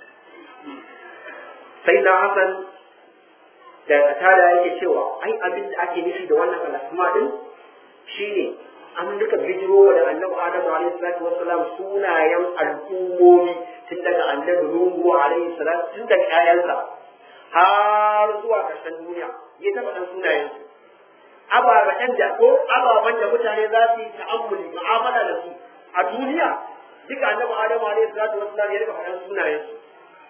Speaker 2: sai na hasan da tada yake cewa ai abin da ake nufi da wannan al'asma din shine an duka bijiro da annabi adamu alaihi salatu wassalam sunayen al'ummomi tun daga annabi nuhu alaihi salatu tun daga ƴaƴansa har zuwa ƙarshen duniya ya taɓa ɗan sunayen su ababen da ko ababen da mutane za su yi ta'ammuli mu'amala da su a duniya duka annabi adamu alaihi salatu wassalam ya rika faɗan sunayen su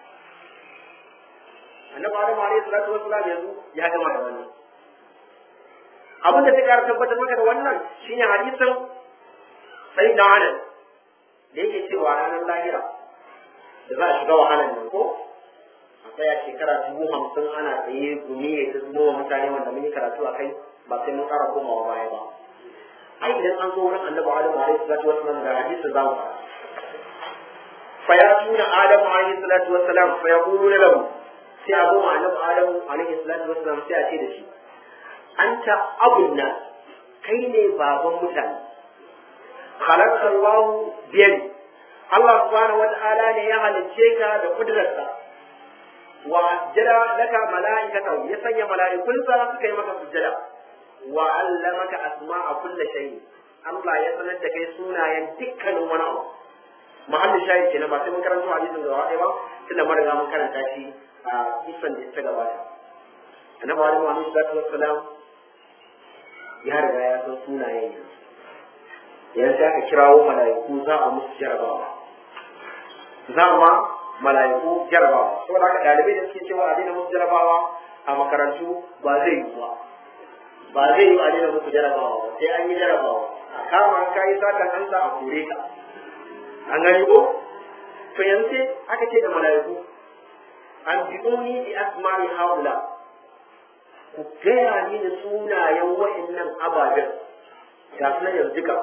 Speaker 2: annabi adamu alaihi salatu wassalam yanzu ya gama da wannan abin da ta ƙara tabbatar maka da wannan shine hadisin sai da anan da yake cewa ranar lahira da za a shiga wahalar nan ko a tsaya shekara dubu hamsin ana tsaye gumi ya ta zuwa mutane wanda mun yi karatu a kai ba sai mun ƙara komawa baya ba ai idan an zo wurin annabi adamu alaihi salatu wassalam da hadisin za mu fara fa ya tuna adamu alaihi salatu wassalam fa ya kulu lahu sai a zo ma annabi adamu alaihi salatu wassalam sai a ce da shi anta abun nan kai ne baban mutane khalaqa Allah biyadi Allah subhanahu wata'ala ne ya halicce ka da kudurarsa wa jada laka mala'ikata ya sanya mala'ikunsa suka yi maka sujjada wa allamaka asma'a kulli shay Allah ya sanar da kai sunayen dukkanin wani abu mahallin shahid kenan ba sai mun karanta hadisin gaba ɗaya ba tunda mun riga mun karanta shi a kisan da ta gabata annabi Adam alaihi salatu wassalam ya riga ya san sunayen yanzu yanzu aka kirawo mala'iku za a musu jarabawa za ma mala'iku jarabawa saboda haka ɗalibai da suke cewa a daina musu jarabawa a makarantu ba zai yi ba ba zai yi a daina musu jarabawa ba sai an yi jarabawa a kama ka yi satan an sa a kore ka an gani ko to yanzu sai aka ce da mala'iku an bi'uni bi asma'i haula ku gaya ni da sunayen wa'annan ababen ga su nan yanzu ka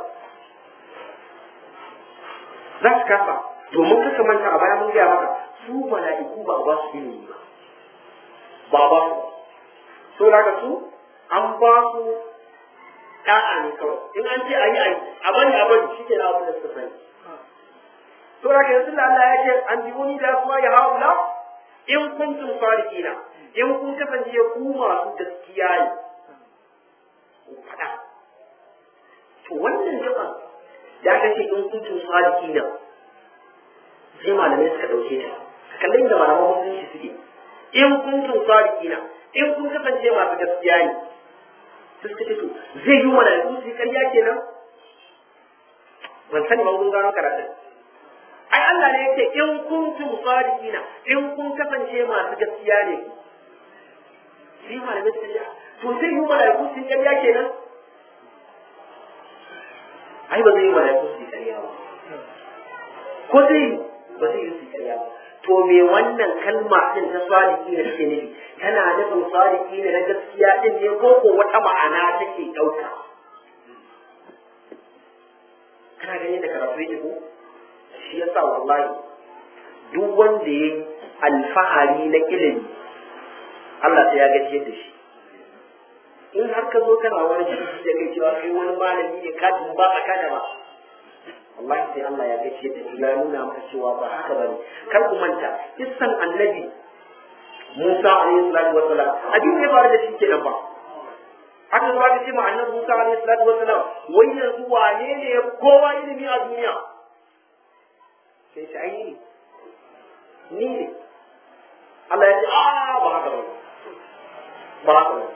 Speaker 2: za su kasa domin kasa manta a baya mun gaya maka su mala'iku ba ba su ilimi ba ba ba su so daga su an ba su da'a ne kawai in an ce a yi a yi a bani a bani shi ke na abin da suka sani so daga yanzu da Allah ya ce an bi wani da su ya haula in kuntum sadiqina in kun kasance ku masu gaskiya ne ku faɗa to wannan jama'a da aka ce in kuntum sadiqina sai malamai suka ɗauke ta kallon da malaman musulunci suke in kuntum sadiqina in kun kasance masu gaskiya ne sai suka ce to zai yi malaiku su yi ƙarya kenan ban sani ba mun gano karatun ai Allah ne yake in kuntum sadiqina in kun kasance masu gaskiya ne sai malamai suka ce to zai yi malaiku su yi ƙarya kenan ai ba zai yi malaiku su yi ƙarya ba ko zai yi ba zai yi su yi ƙarya ba to me wannan kalma din ta sadiki ne take nufi tana nufin sadiki ne na gaskiya din ne ko ko wata ma'ana take ɗauka karatu yake ko shi yasa wallahi duk wanda ya yi alfahari na ilimi Allah sai ya gaji da shi in har ka zo kana wani jiki da kai cewa kai wani malami ne ka ba a kada ba wallahi sai Allah ya gaji da shi ya nuna maka cewa ba haka ba ne kar ku manta kissan annabi Musa alaihi salatu wassalam abin da ya faru da shi kenan ba haka zuwa ka ce ma annabi Musa alaihi salatu wassalam wai yanzu wane ne ya kowa ilimi a duniya sai shi ai ni ne Allah ya ce a ba haka ba ba haka ba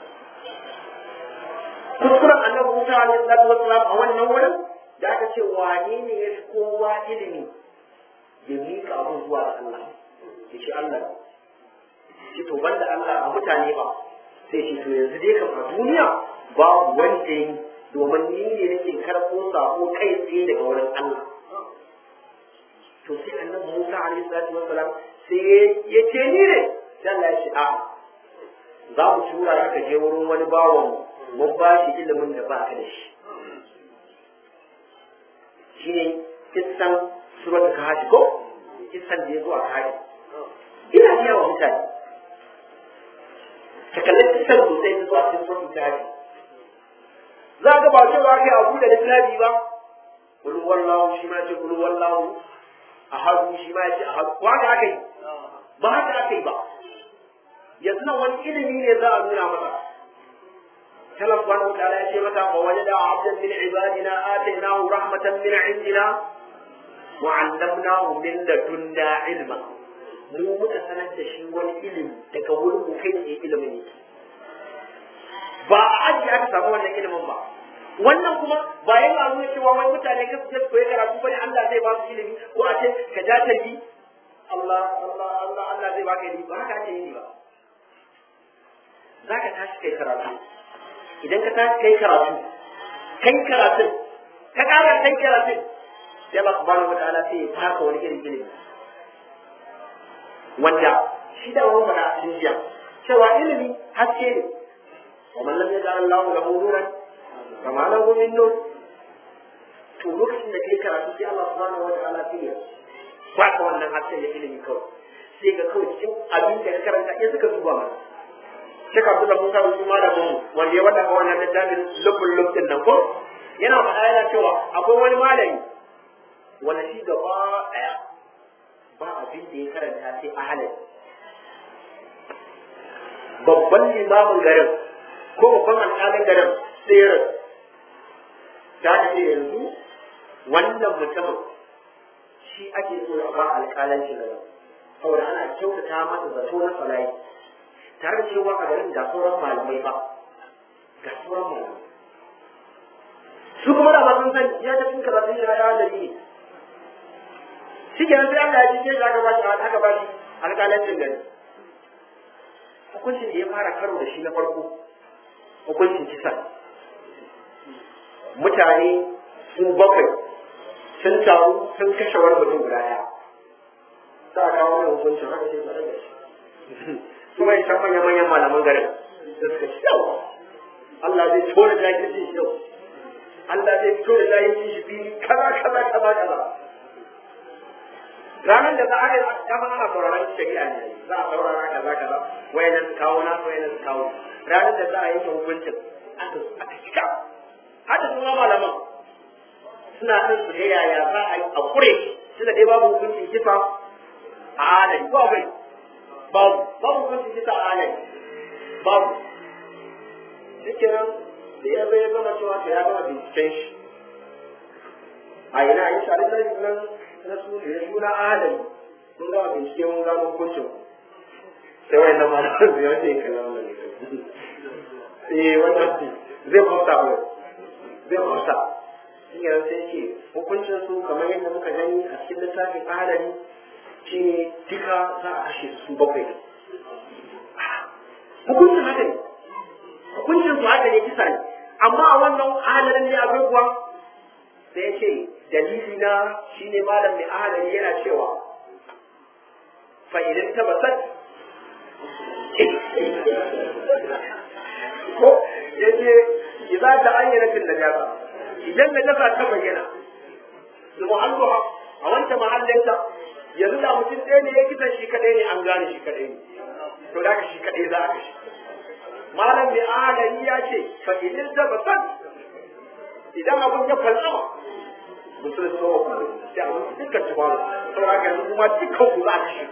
Speaker 2: kuskuren annabi Musa alaihi salatu wassalam a wannan wurin da aka ce wane ne ya fi kowa ilimi ya miƙa abin zuwa ga Allah ya ce Allah ce to banda Allah a mutane ba sai ce to yanzu dai kam a duniya babu wani da yi domin ni ne nake karɓo sako kai tsaye daga wurin Allah to sai annabi Musa alaihi salatu wassalam sai ya ce ni ne sai Allah ya ce a za mu tura ka je wurin wani bawan mun ba shi ilimin da ba ka da shi shine kissan suratul kahfi ko kissan da ya zo a kahfi ina biya wa mutane ka kalli kissan sosai ta zuwa cikin suratul kahfi za ga ba cewa kai abu da littafi ba kul wallahu shi ma ce kul wallahu ahadu shi ma ce ahadu ko haka aka yi ba haka aka yi ba yanzu nan wani ilimi ne za a nuna masa كما سبحانه وتعالى يشير متى فوجد عبدا من عبادنا آتيناه رحمة من عندنا وعلمناه من لدنا علما mu muka sanar da shi wani ilimi daga wurin mu kai tsaye ilimin ne ba a aji aka samu wannan ilimin ba wannan kuma ba yana nuna cewa wani mutane ka su koyi karatu bane Allah zai ba su ilimi ko a ce ka ja ta yi Allah Allah Allah Allah zai baka ilimi ba haka ake yi ba zaka tashi kai karatu idan ka tashi kai karatu kai karatun ka ƙara kai karatun sai Allah subhanahu wa ta'ala sai ya taka wani irin ilimi wanda shi da wani mana a cikin jiya cewa ilimi haske ne wa man lam yaj'al Allahu lahu nuran kama lahu min nur to lokacin da kai karatu sai Allah subhanahu wa ta'ala sai ya baka wannan hasken da ilimi kawai sai ga kawai cikin abin da ka karanta in suka duba mana Sheikh Abdullah Musa Usman malamin mu wanda ya wada wannan littafin lubul lubtin nan ko yana faɗa yana cewa akwai wani malami wanda shi gaba ɗaya ba abin da ya karanta sai ahalin babban limamin garin ko babban alƙalin garin sai ya rasu ta ce yanzu wannan mutumin shi ake so a ba alƙalanci garin saboda ana kyautata masa zato na salayi tare da cewa a garin ga sauran malamai ba ga sauran malamai su kuma da sun san ya ta cikin karatun shi ya halali ne shi ke sai Allah ya ce shi aka ba shi aka ba shi alƙalancin gari hukuncin da ya fara karo da shi na farko hukuncin kisa mutane su bakwai sun taru sun kashe wani mutum guda ɗaya za a kawo mai hukuncin haka sai su rage shi kuma ya san manya-manyan malaman garin da suka ci yau Allah zai fito da jahilci shi yau Allah zai fito da jahilci shi fili kaza kaza kaza kaza ranar da za a yi kama ana sauraron shari'a ne za a saurara kaza kaza wayannan su kawo na wayannan su kawo ranar da za a yanke hukuncin aka aka cika hada su ma malaman suna son su ga yaya za a yi a kure tunda dai babu hukuncin kisa a alai ko akwai babu babu hukuncin kisa a alai babu shikenan da ya zai gama cewa to ya gama binciken shi a ina in sha Allah nan na su da suna alai mun gama bincike mun gano hukuncin sai wai na malaman da yawanci ya kalla wannan ne eh wannan zai fafta ba zai fafta shi ne sai ce hukuncin su kamar yadda muka gani a cikin littafin alali shi ne duka za a kashe su bakwai hukuncin haka ne hukuncin su haka ne kisa ne amma a wannan ahalin ne akwai kuwa sai ya ce dalili na shi ne malam mai ahalin yana cewa fa'idin tabbatar ko ya ce idan ta ayyana fil najasa idan najasa ta bayyana da muhalluha a wancan mahallinta yanzu da mutum ɗaya ne ya kisan shi kaɗai ne an gane shi kaɗai ne to da shi kaɗai za a kashe malam mai ahalari ya ce fa idin da basan idan abun ya falsama musulun tsawo kullu sai abun dukkan ci baro saboda haka yanzu kuma dukkan ku za a kashe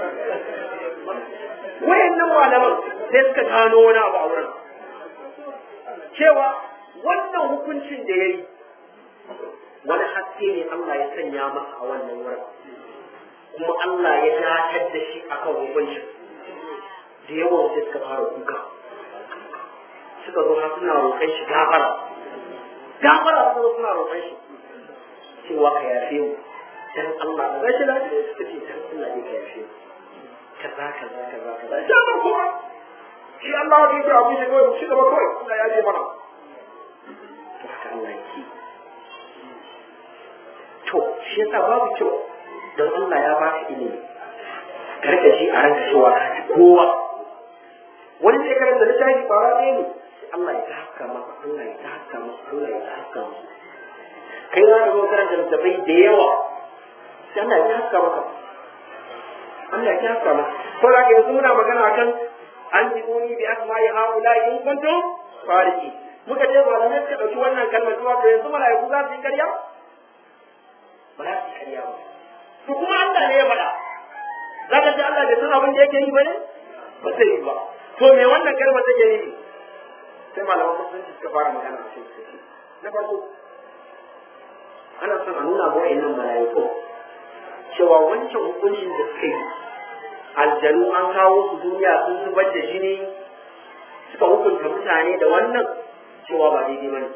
Speaker 2: wayannan malaman sai suka gano wani abu a wurin cewa wannan hukuncin da ya yi wani haske ne Allah ya sanya masa a wannan wurin kuma Allah ya datar da shi akan hukuncin da yawan sai suka fara kuka suka zo har suna roƙon shi gafara gafara suka zo suna roƙon shi cewa ka yafe mu dan Allah da rashin lafiya suka ce dan Allah ne ka yafe mu kaza kaza kaza kaza ya ba kuma shi Allah ya ce abu shi kawai shi gaba kawai Allah ya ce mana to haka Allah yake to shi yasa babu kyau don Allah ya baka ilimi ka rika ji a ranka cewa kowa wani sai karanta littafi ba ɗaya ne Allah ya haska maka Allah ya haska maka Allah ya haska maka kai za ka zo karanta littafai da yawa sai Allah ya haska maka Allah ya haska maka ko da yanzu muna magana kan an ji uni bi asma'i haula in kuntum fariki muka ce malamai suka dauki wannan kalmar cewa to yanzu malaiku za su yi karya ba za su yi karya ba to kuma Allah ne ya faɗa za ka ce Allah bai san abin da yake yi ba ne ba zai yi ba to me wannan kalmar take nufi sai malaman musulunci suka fara magana a cikin na farko ana son a nuna wa wa'annan malaiku cewa wancan hukuncin da suka yi aljanu an kawo su duniya sun zubar da jini suka hukunta mutane da wannan cewa ba daidai ba ne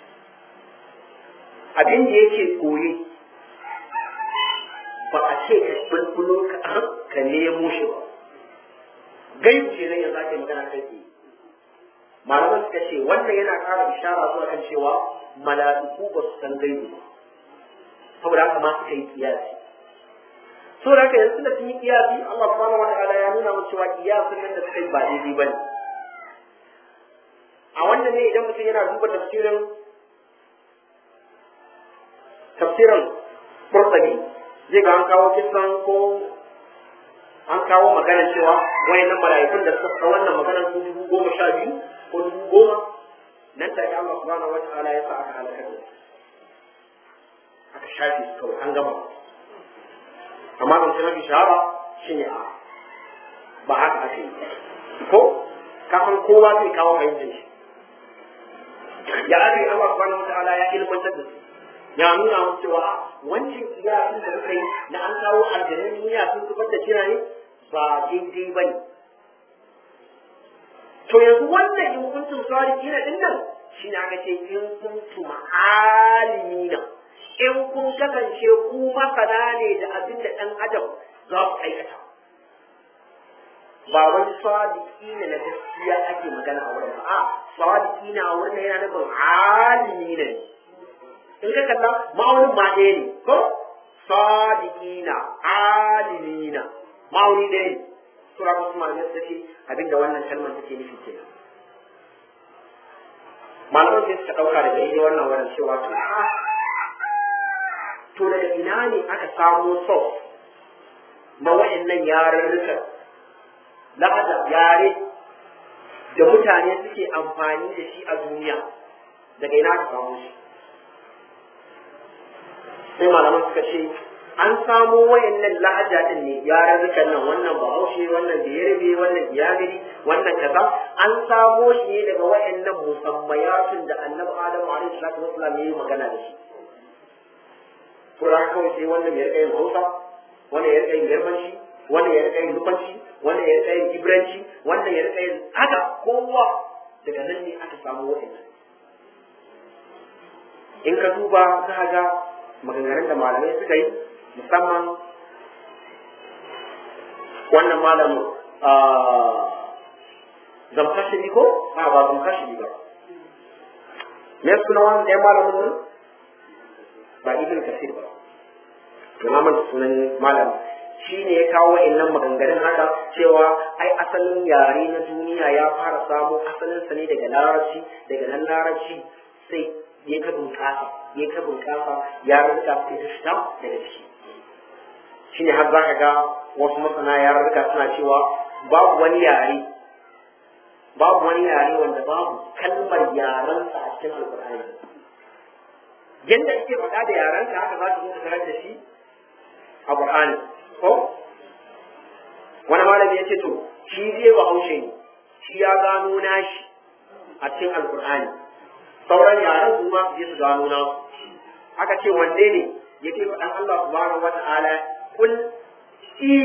Speaker 2: abin da yake koyi ba a ce ka bulbulo ka ka nemo shi ba gaibu ce nan ya zake magana kai ke malaman suka ce wannan yana ƙara ishara zuwa kan cewa mala'iku ba su san gaibu ba saboda haka ma suka yi kiyasi saboda haka yanzu da sun yi kiyasi Allah subhanahu wa ta'ala ya nuna mun cewa kiyasin nan da suka yi ba daidai ba ne a wannan ne idan mutum yana duba tafsirin tafsirin Qurtubi zai ga an kawo kisan ko an kawo magana cewa wayannan mala'ikun da suka wannan maganar su dubu goma sha biyu ko dubu goma nan take Allah subhanahu wa ta'ala ya sa aka halaka da su aka shafe su kawai an gama amma ban mafi shahara shine a ba haka ake yi ko kafin kowa zai kawo fahimtar shi ya ake Allah subhanahu wa ta'ala ya ilmantar da su ya nuna musu cewa wancan kiyasin da suka yi na an kawo aljanin duniya sun zubar da jira ne ba daidai ba ne to yanzu wannan in kuntum sadiqina din nan shine aka ce in kuntum alimina in kun kasance ku masana ne da abin da dan adam za ku aikata ba wani sadiki ne na gaskiya ake magana a wurin ba a sadiki na a wurin yana nufin alimi ne in ka kalla ma'aunin ma ɗaya ne ko sadiki na alimi na ma'auni ɗaya ne sura ko kuma da ce abinda wannan kalmar take nufi kenan malaman sai suka ɗauka daga yi wannan wurin cewa to to daga ina ne aka samo sos na wa'annan yarurrukan lahada yare da mutane suke amfani da shi a duniya daga ina aka samu shi sai malaman suka ce an samo wayannan lahaja din ne yarurrukan nan wannan bahaushe wannan biyarbe wannan biyagiri wannan kaza an samo shi ne daga wayannan musammayatun da annabi adamu alaihi salatu wasallam ya yi magana da shi to da kawai sai wannan ya rika yin hausa wannan ya rika yin yarbanci wannan ya rika yin nufanci wannan ya rika yin ibranci wannan ya rika yin haka kowa daga nan ne aka samu wayannan in ka duba za ga maganganun da malamai suka yi musamman wannan malamin zamkashi ko a ba zamkashi ba me suna wani ɗaya malamin nan ba ibn kasir ba to na manta sunan malam shi ne ya kawo wa'annan maganganun haka cewa ai asalin yare na duniya ya fara samo asalinsa ne daga larabci daga nan larabci sai ya ta bunƙasa ya ta bunƙasa ya rika sai ta fita daga ciki shine har za ka ga wasu masana ya rika suna cewa babu wani yare babu wani yare wanda babu kalmar yarensa a cikin alƙur'ani yadda ake faɗa da yarenka haka za ka zo ka tarar da shi a ƙur'ani ko wani malami ya ce to shi zai bahaushe ne shi ya gano nashi a cikin alkur'ani sauran yaran su ma su je su gano nasu aka ce wanne ne yake faɗan Allah subhanahu wa ta'ala kul i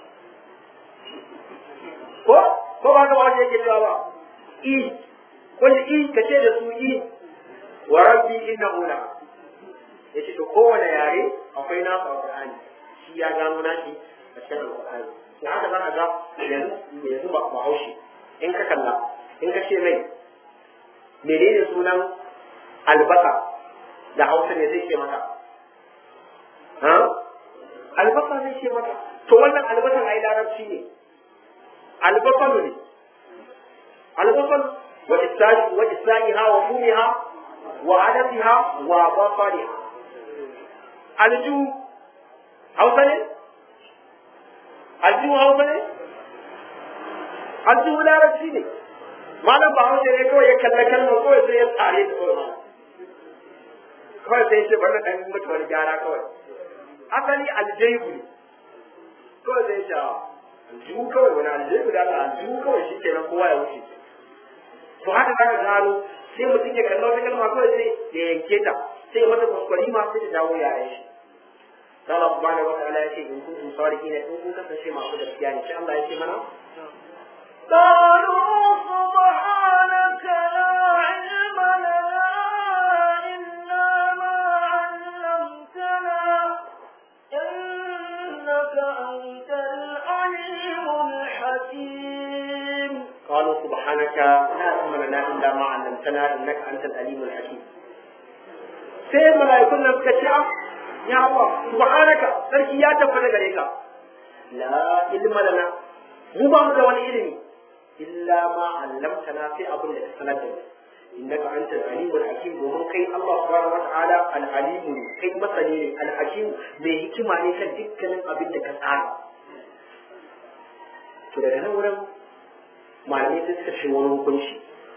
Speaker 2: ko ko ba ka wani yake cewa ba i kul i ka ce da su i wa rabbi innahu la yace to kowane yare akwai nasu alkur'ani shi ya gano nashi a cikin alkur'ani da haka za ka ga yanzu ba bahaushe in ka kalla in ka ce mai menene sunan albasa da hausa ne zai ce maka ha albasa zai ce maka to wannan albasan ai larabci ne albasan ne albasan wa isa'i wa isa'iha wa fumiha wa adatiha wa basariha alju hausa ne aljihu hausa ne aljihu larabci ne malam ba hausa ne kawai ya kalla kalmar kawai sai ya tsare da kawai kawai sai ce bari dan mutu wani gyara kawai asali aljihu ne kawai sai ce aljihu kawai wani aljihu da Allah aljihu kawai shi kenan kowa ya wuce to haka zaka gano sai mutum ya kalla wata kalma kawai sai ya yanke ta sai mata kuskure ma sai ta dawo yaren shi Allah subhanahu wa ta'ala yace in kuntum sadiqina in kun kasance masu gaskiya ne sai Allah yace mana
Speaker 1: قالوا سبحانك لا علم لنا إلا ما علمتنا إنك أنت العليم الحكيم
Speaker 2: قالوا سبحانك لا علم لنا الا ما علمتنا انك انت العليم الحكيم sai mala'ikun nan suka ce ya Allah subhanaka sarki ya tabbata gare ka la ilma lana mu ba mu da wani ilimi illa ma allamtana sai abin da ka sanar da mu innaka anta al-alimul hakim domin kai Allah subhanahu wa ta'ala al-alim kai masani ne al-hakim mai hikima ne kan dukkanin abin da ka tsara to daga nan wurin malamai sai suka ce wani hukunci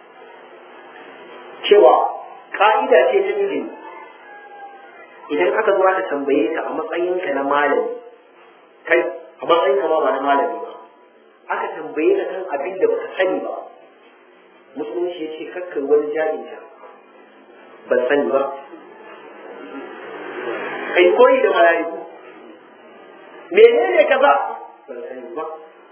Speaker 2: cewa ka'ida ce ta ilimi idan aka zo aka tambaye ka a matsayinka na malami kai a matsayinka ma ba na malami ba aka tambaye ka kan abin da baka sani ba musulunci ya ce kakkai wani jahilta ban sani ba kai koyi da mala'iku menene kaza ban sani ba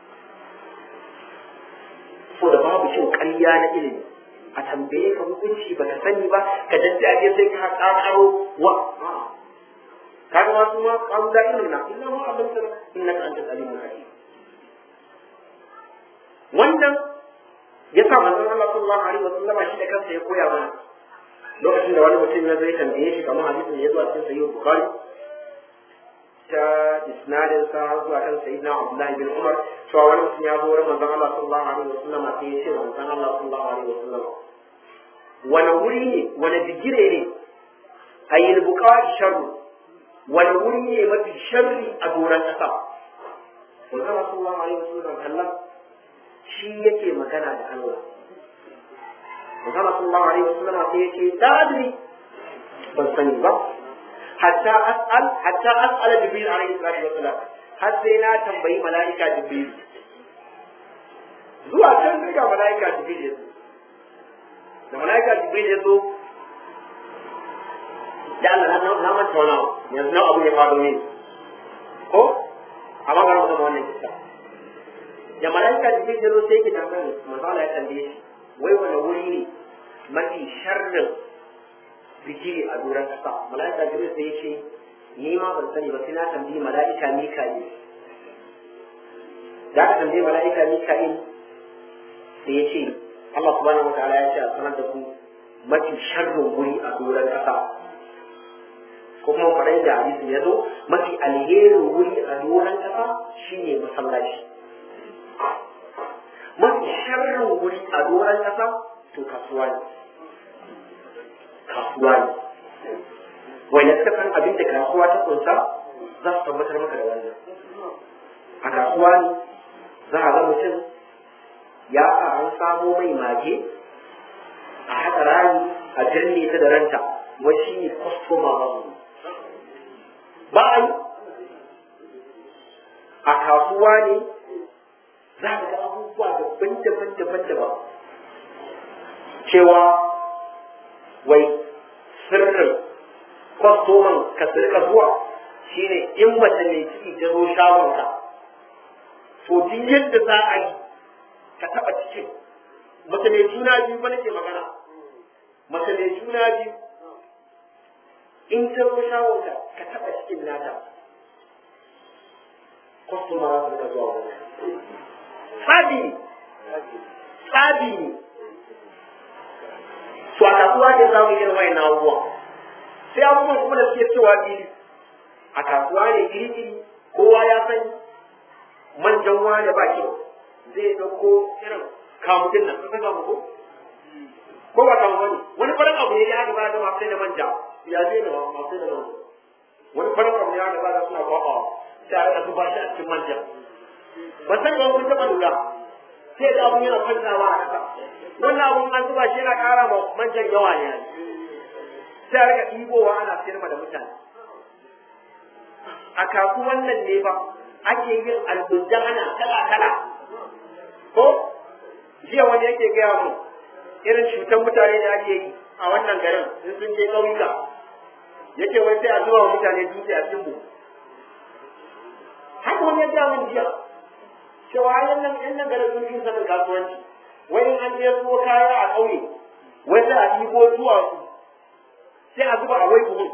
Speaker 2: so da babu cin ƙarya na ilimi a tambaye ka hukunci ba ka sani ba ka daddaje sai ka kakaro wa kaga wasu ma qalu la ilma illa ma allamtana innaka antal alimul hakim wannan ya sa manzon Allah sallallahu alaihi wasallam shi da kansa ya koya mana lokacin da wani mutum ya zai tambaye shi kamar hadisin ya zo a cikin sahih bukhari ta isnadin sa har zuwa kan sayyidina Abdullah bin Umar cewa wani mutum ya zo wurin manzon Allah sallallahu alaihi wasallam sai ya ce manzon Allah sallallahu alaihi wasallam wani wuri ne wani bigire ne ayyul buqa'i sharru wani wuri ne mafi sharri a doron kasa manzon Allah sallallahu alaihi wasallam Allah shi yake magana da Allah manzon Allah sallallahu alaihi wasallam sai ya ce ta adri ban sani ba hatta as'al hatta as'ala jibril alaihi salatu wassalam har sai na tambayi malaika jibril zuwa can sai ga malaika jibril ya zo da malaika jibril ya zo da Allah na na manta wani abu yanzu na abu ya faɗo ne ko amma ga mu zama wannan kisa da malaika jibril ya zo sai ki tambaye manzo Allah ya tambaye shi wai wani wuri ne mafi sharrin bigiri a doron ƙasa mala'ika jibril sai ya ce ni ma ban sani ba sai na tambayi mala'ika mika'il da aka tambayi mala'ika mika'il sai ya ce Allah subhanahu wataala ya ce a sanar da ku mafi sharrin wuri a doron ƙasa ko kuma faɗin da hadisi ya zo mafi alherin wuri a doron ƙasa shine masallaci mafi sharrin wuri a doron ƙasa to kasuwa ne kasuwa kasuwa ne wanda suka san abin da kasuwa ta kunsa za su tabbatar maka da wannan a kasuwa ne za a ga mutum ya sa an samo mai mage a haɗa rami a jirne ta da ranta wai shi ne kwastoma ba ba a yi a kasuwa ne za ka ga abubuwa daban-daban daban-daban cewa wai sirrin kwastoman ka sirka zuwa shine in mace mai ciki ta zo shagonka to duk yadda za a yi ka taɓa cikin mace mai juna biyu ba nake magana mace mai juna biyu in ta zo shagonka ka taɓa cikin nata kwastoma za su rika zuwa wurin tsabi ne tsabi ne to a kasuwa ne za mu yi irin wayan abubuwa sai abubuwan kuma da suke cewa iri a kasuwa ne iri iri kowa ya san manjan wani ba kyau zai ɗauko irin kamudin nan kusa kamu ko ko ba kamu bane wani farin abu ne ya haka ba da masu sai da manja ya zai da masu sai da manja wani farin abu ne ya haka ba da suna kwaɓawa sai a rika zuba shi a cikin manjan ba san ga kun taɓa lura sai da abun yana kwantawa a ƙasa wannan abun an zuba shi yana ƙara ma manjan yawa ne sai a rika ɗibowa ana sayar da mutane a kasuwan nan ne ba ake yin albujana kala kala ko jiya wani yake gaya mu irin cutar mutane da ake yi a wannan garin in sun je ƙauyuka yake wai sai a zuba wa mutane dutse a cikin buhu haka wani ya gaya min jiya cewa yan nan yan nan garin sun fi sanin kasuwanci wai in an je so kaya a ƙauye wai sai a ɗibo zuwa su sai a zuba a wai buhun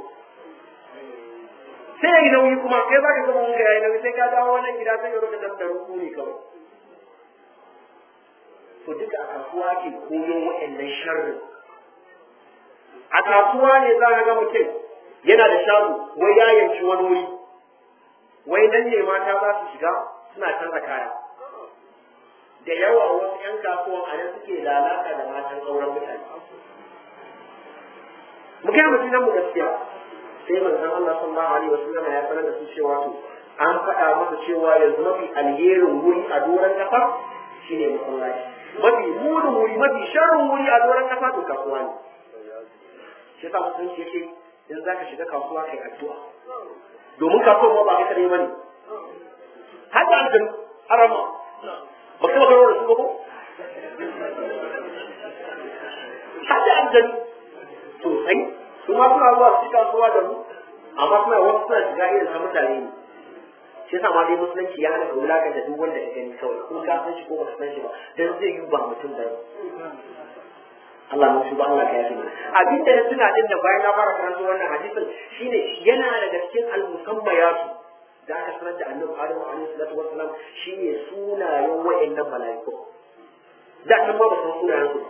Speaker 2: sai ya yi nauyi kuma kai za ka zama wanka ya yi nauyi sai ka dawo wannan gida sai ka roka dan da ruku ne kawai to duka a kasuwa ke koyo waɗannan sharrin a kasuwa ne za ka ga mutum yana da shago wai ya yanci wani wuri wai nan ne mata za su shiga suna canza kaya da yawa wasu 'yan kasuwan a nan suke lalata da matan auren mutane mu kai mutum nan mu gaskiya sai manzon Allah sallallahu alaihi wasallam ya sanar da su cewa to an faɗa masa cewa yanzu mafi alherin wuri a doron ƙasa shine masallaci mafi munin wuri mafi sharrin wuri a doron ƙasa to kasuwa ne shi yasa musulunci yake in zaka shiga kasuwa kai addu'a domin kasuwa ba kai kadai bane har da aljanu arama ba kuma karo da su ba ko har da aljanu sosai su ma suna zuwa su kasuwa da mu amma suna wasu suna shiga irin na mutane ne shi yasa ma dai musulunci ya hana ka wulakan da duk wanda ka gani kawai ko ka san shi ko ba ka san shi ba dan zai yi ba mutum bane Allah mun shuba Allah ka yafi mana abin da suna din da bayan na fara karanta wannan hadisin shine yana daga cikin al-musammayatu da aka sanar da annabi Adamu alaihi salatu wassalam shine sunayen wayannan mala'iku da kan ma ba san sunayen su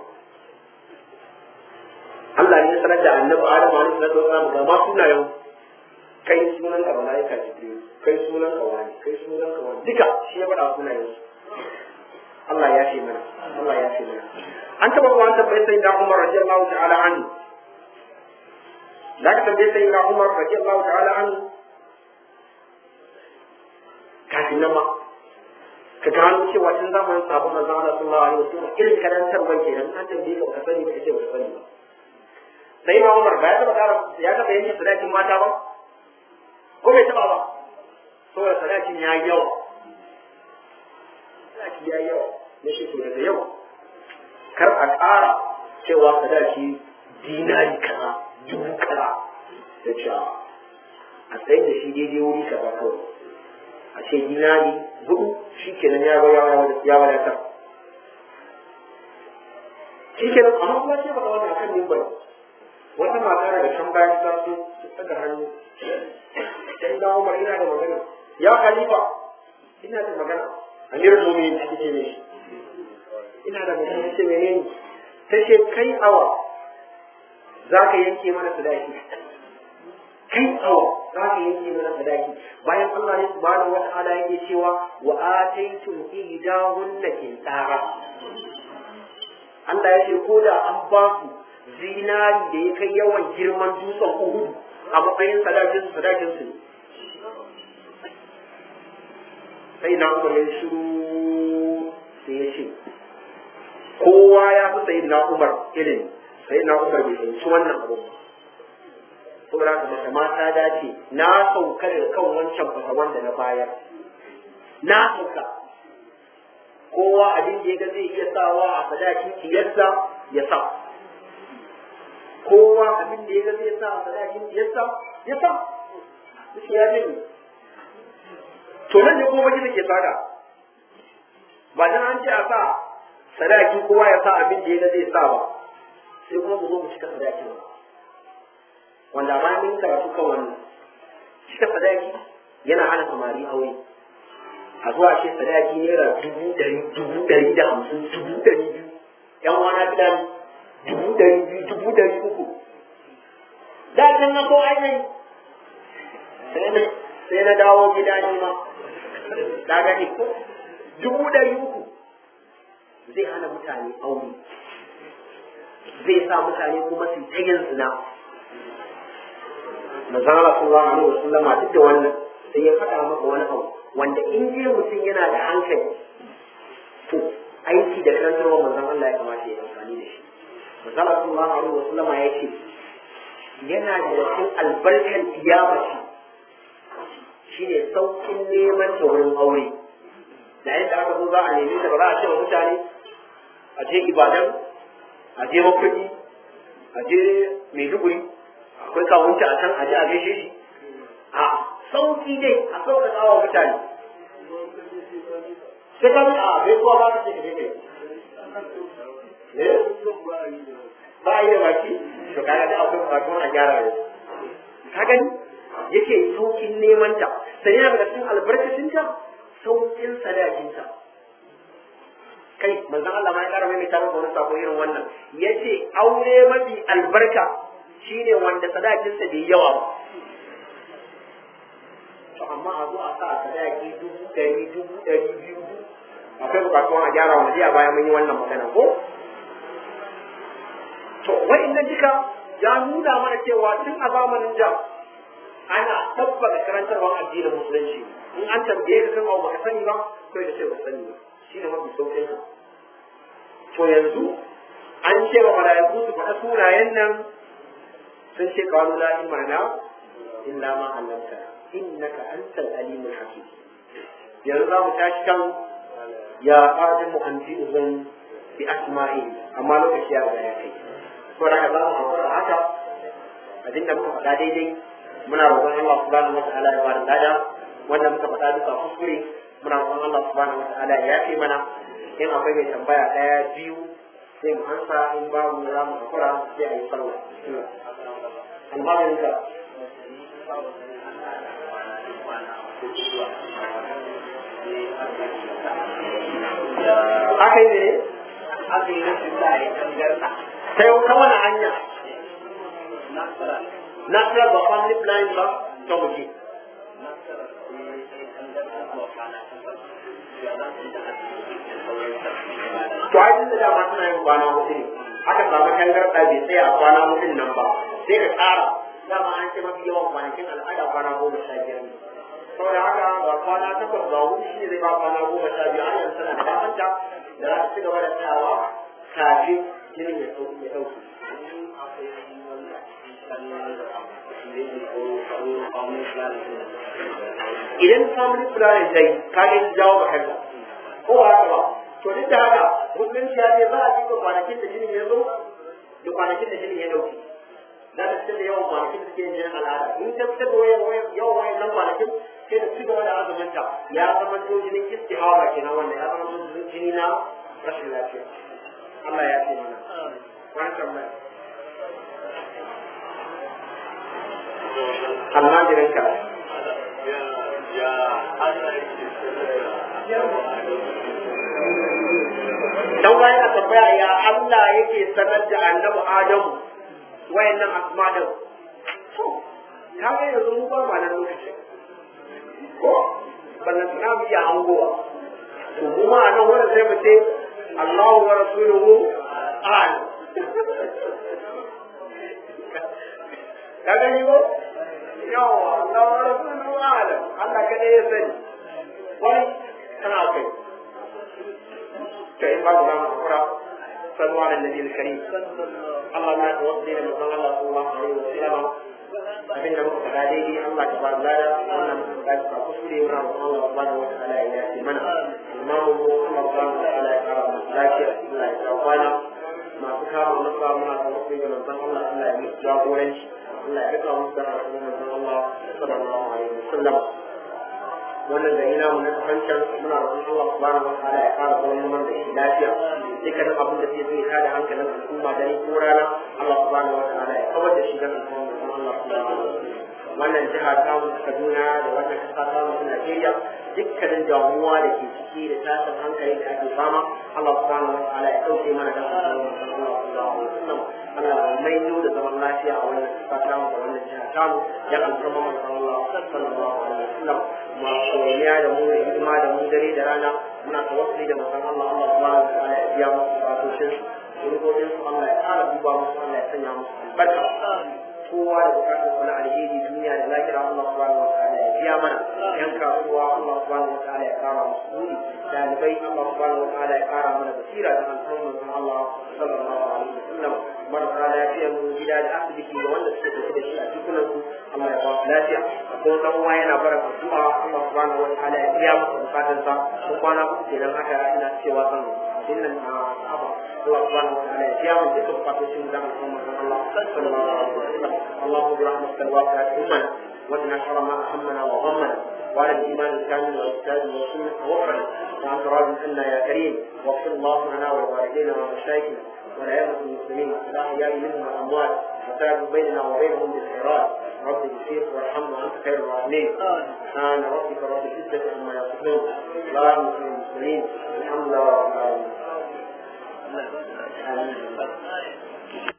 Speaker 2: Allah ne ya sanar da annabi Adamu alaihi salatu wassalam ga ma sunayen kai sunan ka mala'ika Jibril kai sunan ka wani kai sunan ka wani duka shi ya faɗa sunayen su Allah ya ce mana Allah ya ce mana an taɓa kuma an tambaye sai da Umar radiyallahu ta'ala anhu da ka tambaye sai da Umar radiyallahu ta'ala anhu kafin nan ma ka gano cewa tun zamanin sabon manzon Allah sallallahu alaihi wasallam irin karantarwar kenan an tambaye ka ka sani ba kace ba sani ba sai ma Umar ba ya taɓa ƙara ya taɓa yanke sadakin mata ba ko bai taɓa ba saboda sadakin ya yi yawa sadaki ya yi yawa na shi to daga yau kar a ƙara cewa sadaki dinari kaza dubu kaza da cewa a tsayin da shi daidai wuri kaza kawai a ce dinari hudu shi kenan ya ya wadatar shi kenan amma kuma ce baka wannan akan mimbar wata mata daga can bayan ta so ta tsaga hannu sai da Umar ina da magana ya khalifa ina da magana amirul mu'minin ake ce ne ina da magana ce menene ta ce kai awa za ka yanke mana sadaki kai awa za ka yanke mana sadaki bayan Allah ne subhanahu wata'ala yake cewa wa ataytum ihdahunna qintara Allah ya ce ko da an ba ku zinari da ya kai yawan girman dutsen uhudu a matsayin sadakin su sadakin su sai na umar ya shiru sai ya ce kowa ya fi sayi na umar ilimi sai na umar bai fahimci wannan abu saboda haka mace mata dace na sauka da kan wancan fasa wanda na bayar na sauka kowa abin da ya ga zai iya sawa a sadakin ciyarsa ya sa kowa abin da ya ga zai sa a sadakin ciyarsa ya sa shi ya jini to nan ne kuma gida ke tsada ba dan an ce a sa sadaki kowa ya sa abin da ya ga zai sa ba sai kuma mu zo mu cika sadaki ba wanda ma mun karatu kan wannan cika sadaki yana hana samari aure a zuwa ce sadaki naira dubu ɗari dubu ɗari da hamsin dubu ɗari biyu yan wana bidan dubu ɗari biyu dubu ɗari uku da can na so ainihin sai na dawo gida ne ma da gani ko dubu ɗari uku zai hana mutane aure zai sa mutane kuma su ta yin zina manzon Allah sallallahu alaihi wasallam duk da wannan sai ya faɗa maka wani abu wanda in je mutum yana da hankali to aiki da karantarwa manzon Allah ya kamata ya amfani da shi manzon Allah sallallahu alaihi wasallam ya ce yana da cikin albarkar kiyamaci shine saukin neman ta wurin aure da yadda aka zo za a nemi ta ba za a ce wa mutane a je ibadan a je makurdi a je maiduguri akwai kawunta a can a je a gaishe shi a sauki dai a sauƙaƙa wa mutane sai ka a gaisuwa ba ka ce ka je kai ba a yi da baki to kaga da akwai bukatun a gyara da ka gani yake saukin neman ta sai yana daga cikin albarkacin ta saukin sadakinta kai manzon Allah ma ya kara mai tarin wani sako irin wannan yace aure mafi albarka shine wanda sadakinsa bai yawa ba to amma a zo a sa sadaki dubu ɗari dubu ɗari biyu akwai bukatuwan a gyara wanda a baya mun yi wannan magana ko to wa'annan duka ya nuna mana cewa tun a zamanin da ana tabbata karantarwar addinin musulunci in an tambaye ka kan abu baka sani ba kai da ce ba sani ba shine mafi saukin ka to yanzu an ce wa mala'iku su faɗa sunayen nan sun ce qalu la imana illa ma 'allamtana innaka antal alimul hakim yanzu za mu tashi kan ya qadimu an fi'zun bi asma'i amma lokaci ya riga ya kai to da za mu hakura haka abinda muka faɗa daidai muna roƙon Allah subhanahu wa ta'ala ya bada lada wanda muka faɗa bisa kuskure muna roƙon Allah subhanahu wa ta'ala ya yafe mana in akwai mai tambaya ɗaya biyu sai mu ansa in babu za mu hakura sai a yi sallah almanin ka aka yi ne
Speaker 1: aka yi rashin za a yi tangarɗa
Speaker 2: sai ta wani hanya na tsira ba family planning ba ta muke to ai tun da dama suna yin kwana hudu ne aka samu tangarɗa bai tsaya a kwana hudun nan ba sai ka ƙara dama an ce mafi yawan kwanakin al'ada kwana goma sha biyar ne saboda haka ga kwana takwas ga hudu shi ne zai ba kwana goma sha biyu har yanzu tana da damanta da za ta ci gaba da tsayawa kafin jinin ya ɗauki ya ɗauki idan family planning ta yi ka ga jawo ba kanka ko ba haka ba to duk da haka musulunci ya ce za a cika kwanakin da jinin ya zo da kwanakin da jinin ya ɗauki za ta fitar da yawan kwanakin da suke yin jinin al'ada in ta fitar da yawan wayannan kwanakin sai da ci gaba da azuminta ya zama to jinin istihawa kenan wanda ya zama to jini na rashin lafiya Allah ya ce mana wani tambaya almajirin ka dan wani na tambaya ya Allah yake sanar da annabi Adamu wayannan asma din to ka ga yanzu mu ba ma nan lokacin ko ballan suna mu iya hangowa to kuma a nan wurin sai mu ce Allahu wa rasuluhu a'lam ka gani ko yawa Allah wa rasuluhu alam Allah kada ya sani wani kana kai to in ba za mu hakura sallu ala nabi al-karim Allah na tawassuli da manzon Allah sallallahu alaihi wasallam abin da muka faɗa daidai Allah ta bar lada wannan muka ga ba kuskure muna roƙon Allah subhanahu wa ta'ala ya yi mana imamu mu Allah subhanahu wa ta'ala ya kara mu lafiya Allah ya kawo kwana masu kama masa muna tawassuli da manzon Allah Allah ya musu jagoranci Allah ya rika musu da rahmatan manzon Allah sallallahu alaihi wasallam wannan gari namu na kafancan muna roƙon Allah subhanahu wa ta'ala ya kara zaman man da shi lafiya dukkanin abin da zai zai tada hankalin al'umma dare ko rana Allah subhanahu wa ta'ala ya kawar da shi dan al'umma Allah subhanahu wa ta'ala wannan jiha ta mu Kaduna da wannan kasa ta mu Najeriya dukkanin damuwa da ke ciki da tashin hankali da ake fama Allah subhanahu wa ta'ala ya dauke mana da Allah subhanahu wa ta'ala Allah mai da zaman lafiya a wannan kasa ta mu da wannan jiha ta mu ya alfarma mu Allah sallallahu alaihi wasallam ma soyayya da mu da hidima da mu dare da rana muna tawassuli da manzon Allah Allah subhanahu wa ta'ala ya biya musu bukatun su rubutun su Allah ya ƙara duba musu Allah ya sanya musu albarka kowa da bukatun su na alheri duniya da lahira Allah subhanahu wa ta'ala ya biya mana yan kasuwa Allah subhanahu wa ta'ala ya ƙara musu buri dalibai Allah subhanahu wa ta'ala ya ƙara mana basira da alfarman manzon Allah sallallahu alaihi wasallam marasa lafiyar mu gida da asibiti da wanda suke tafi da shi a cikunan su Allah ya ba su lafiya ko dan uwa yana bara addu'a Allah subhanahu wa ta'ala ya biya masa bukatun sa ko kwana uku kenan haka ina cewa zan dinnan a aba Allah subhanahu wa ta'ala ya biya mu duka bukatun da Muhammad Allah sallallahu alaihi wasallam Allahu bi rahmatika al-wasi'at ummana وادنا شر ما همنا وغمنا وعلى الايمان الكامل والكتاب والسنه توفنا وانت راض عنا يا كريم واغفر اللهم لنا ولوالدينا ومشايخنا والعياذ المسلمين الاحياء منهم والاموات وتاب بيننا وبينهم بالخيرات رب اغفر وارحم وانت خير الراحمين سبحان ربك رب العزه عما يصفون سلام على المرسلين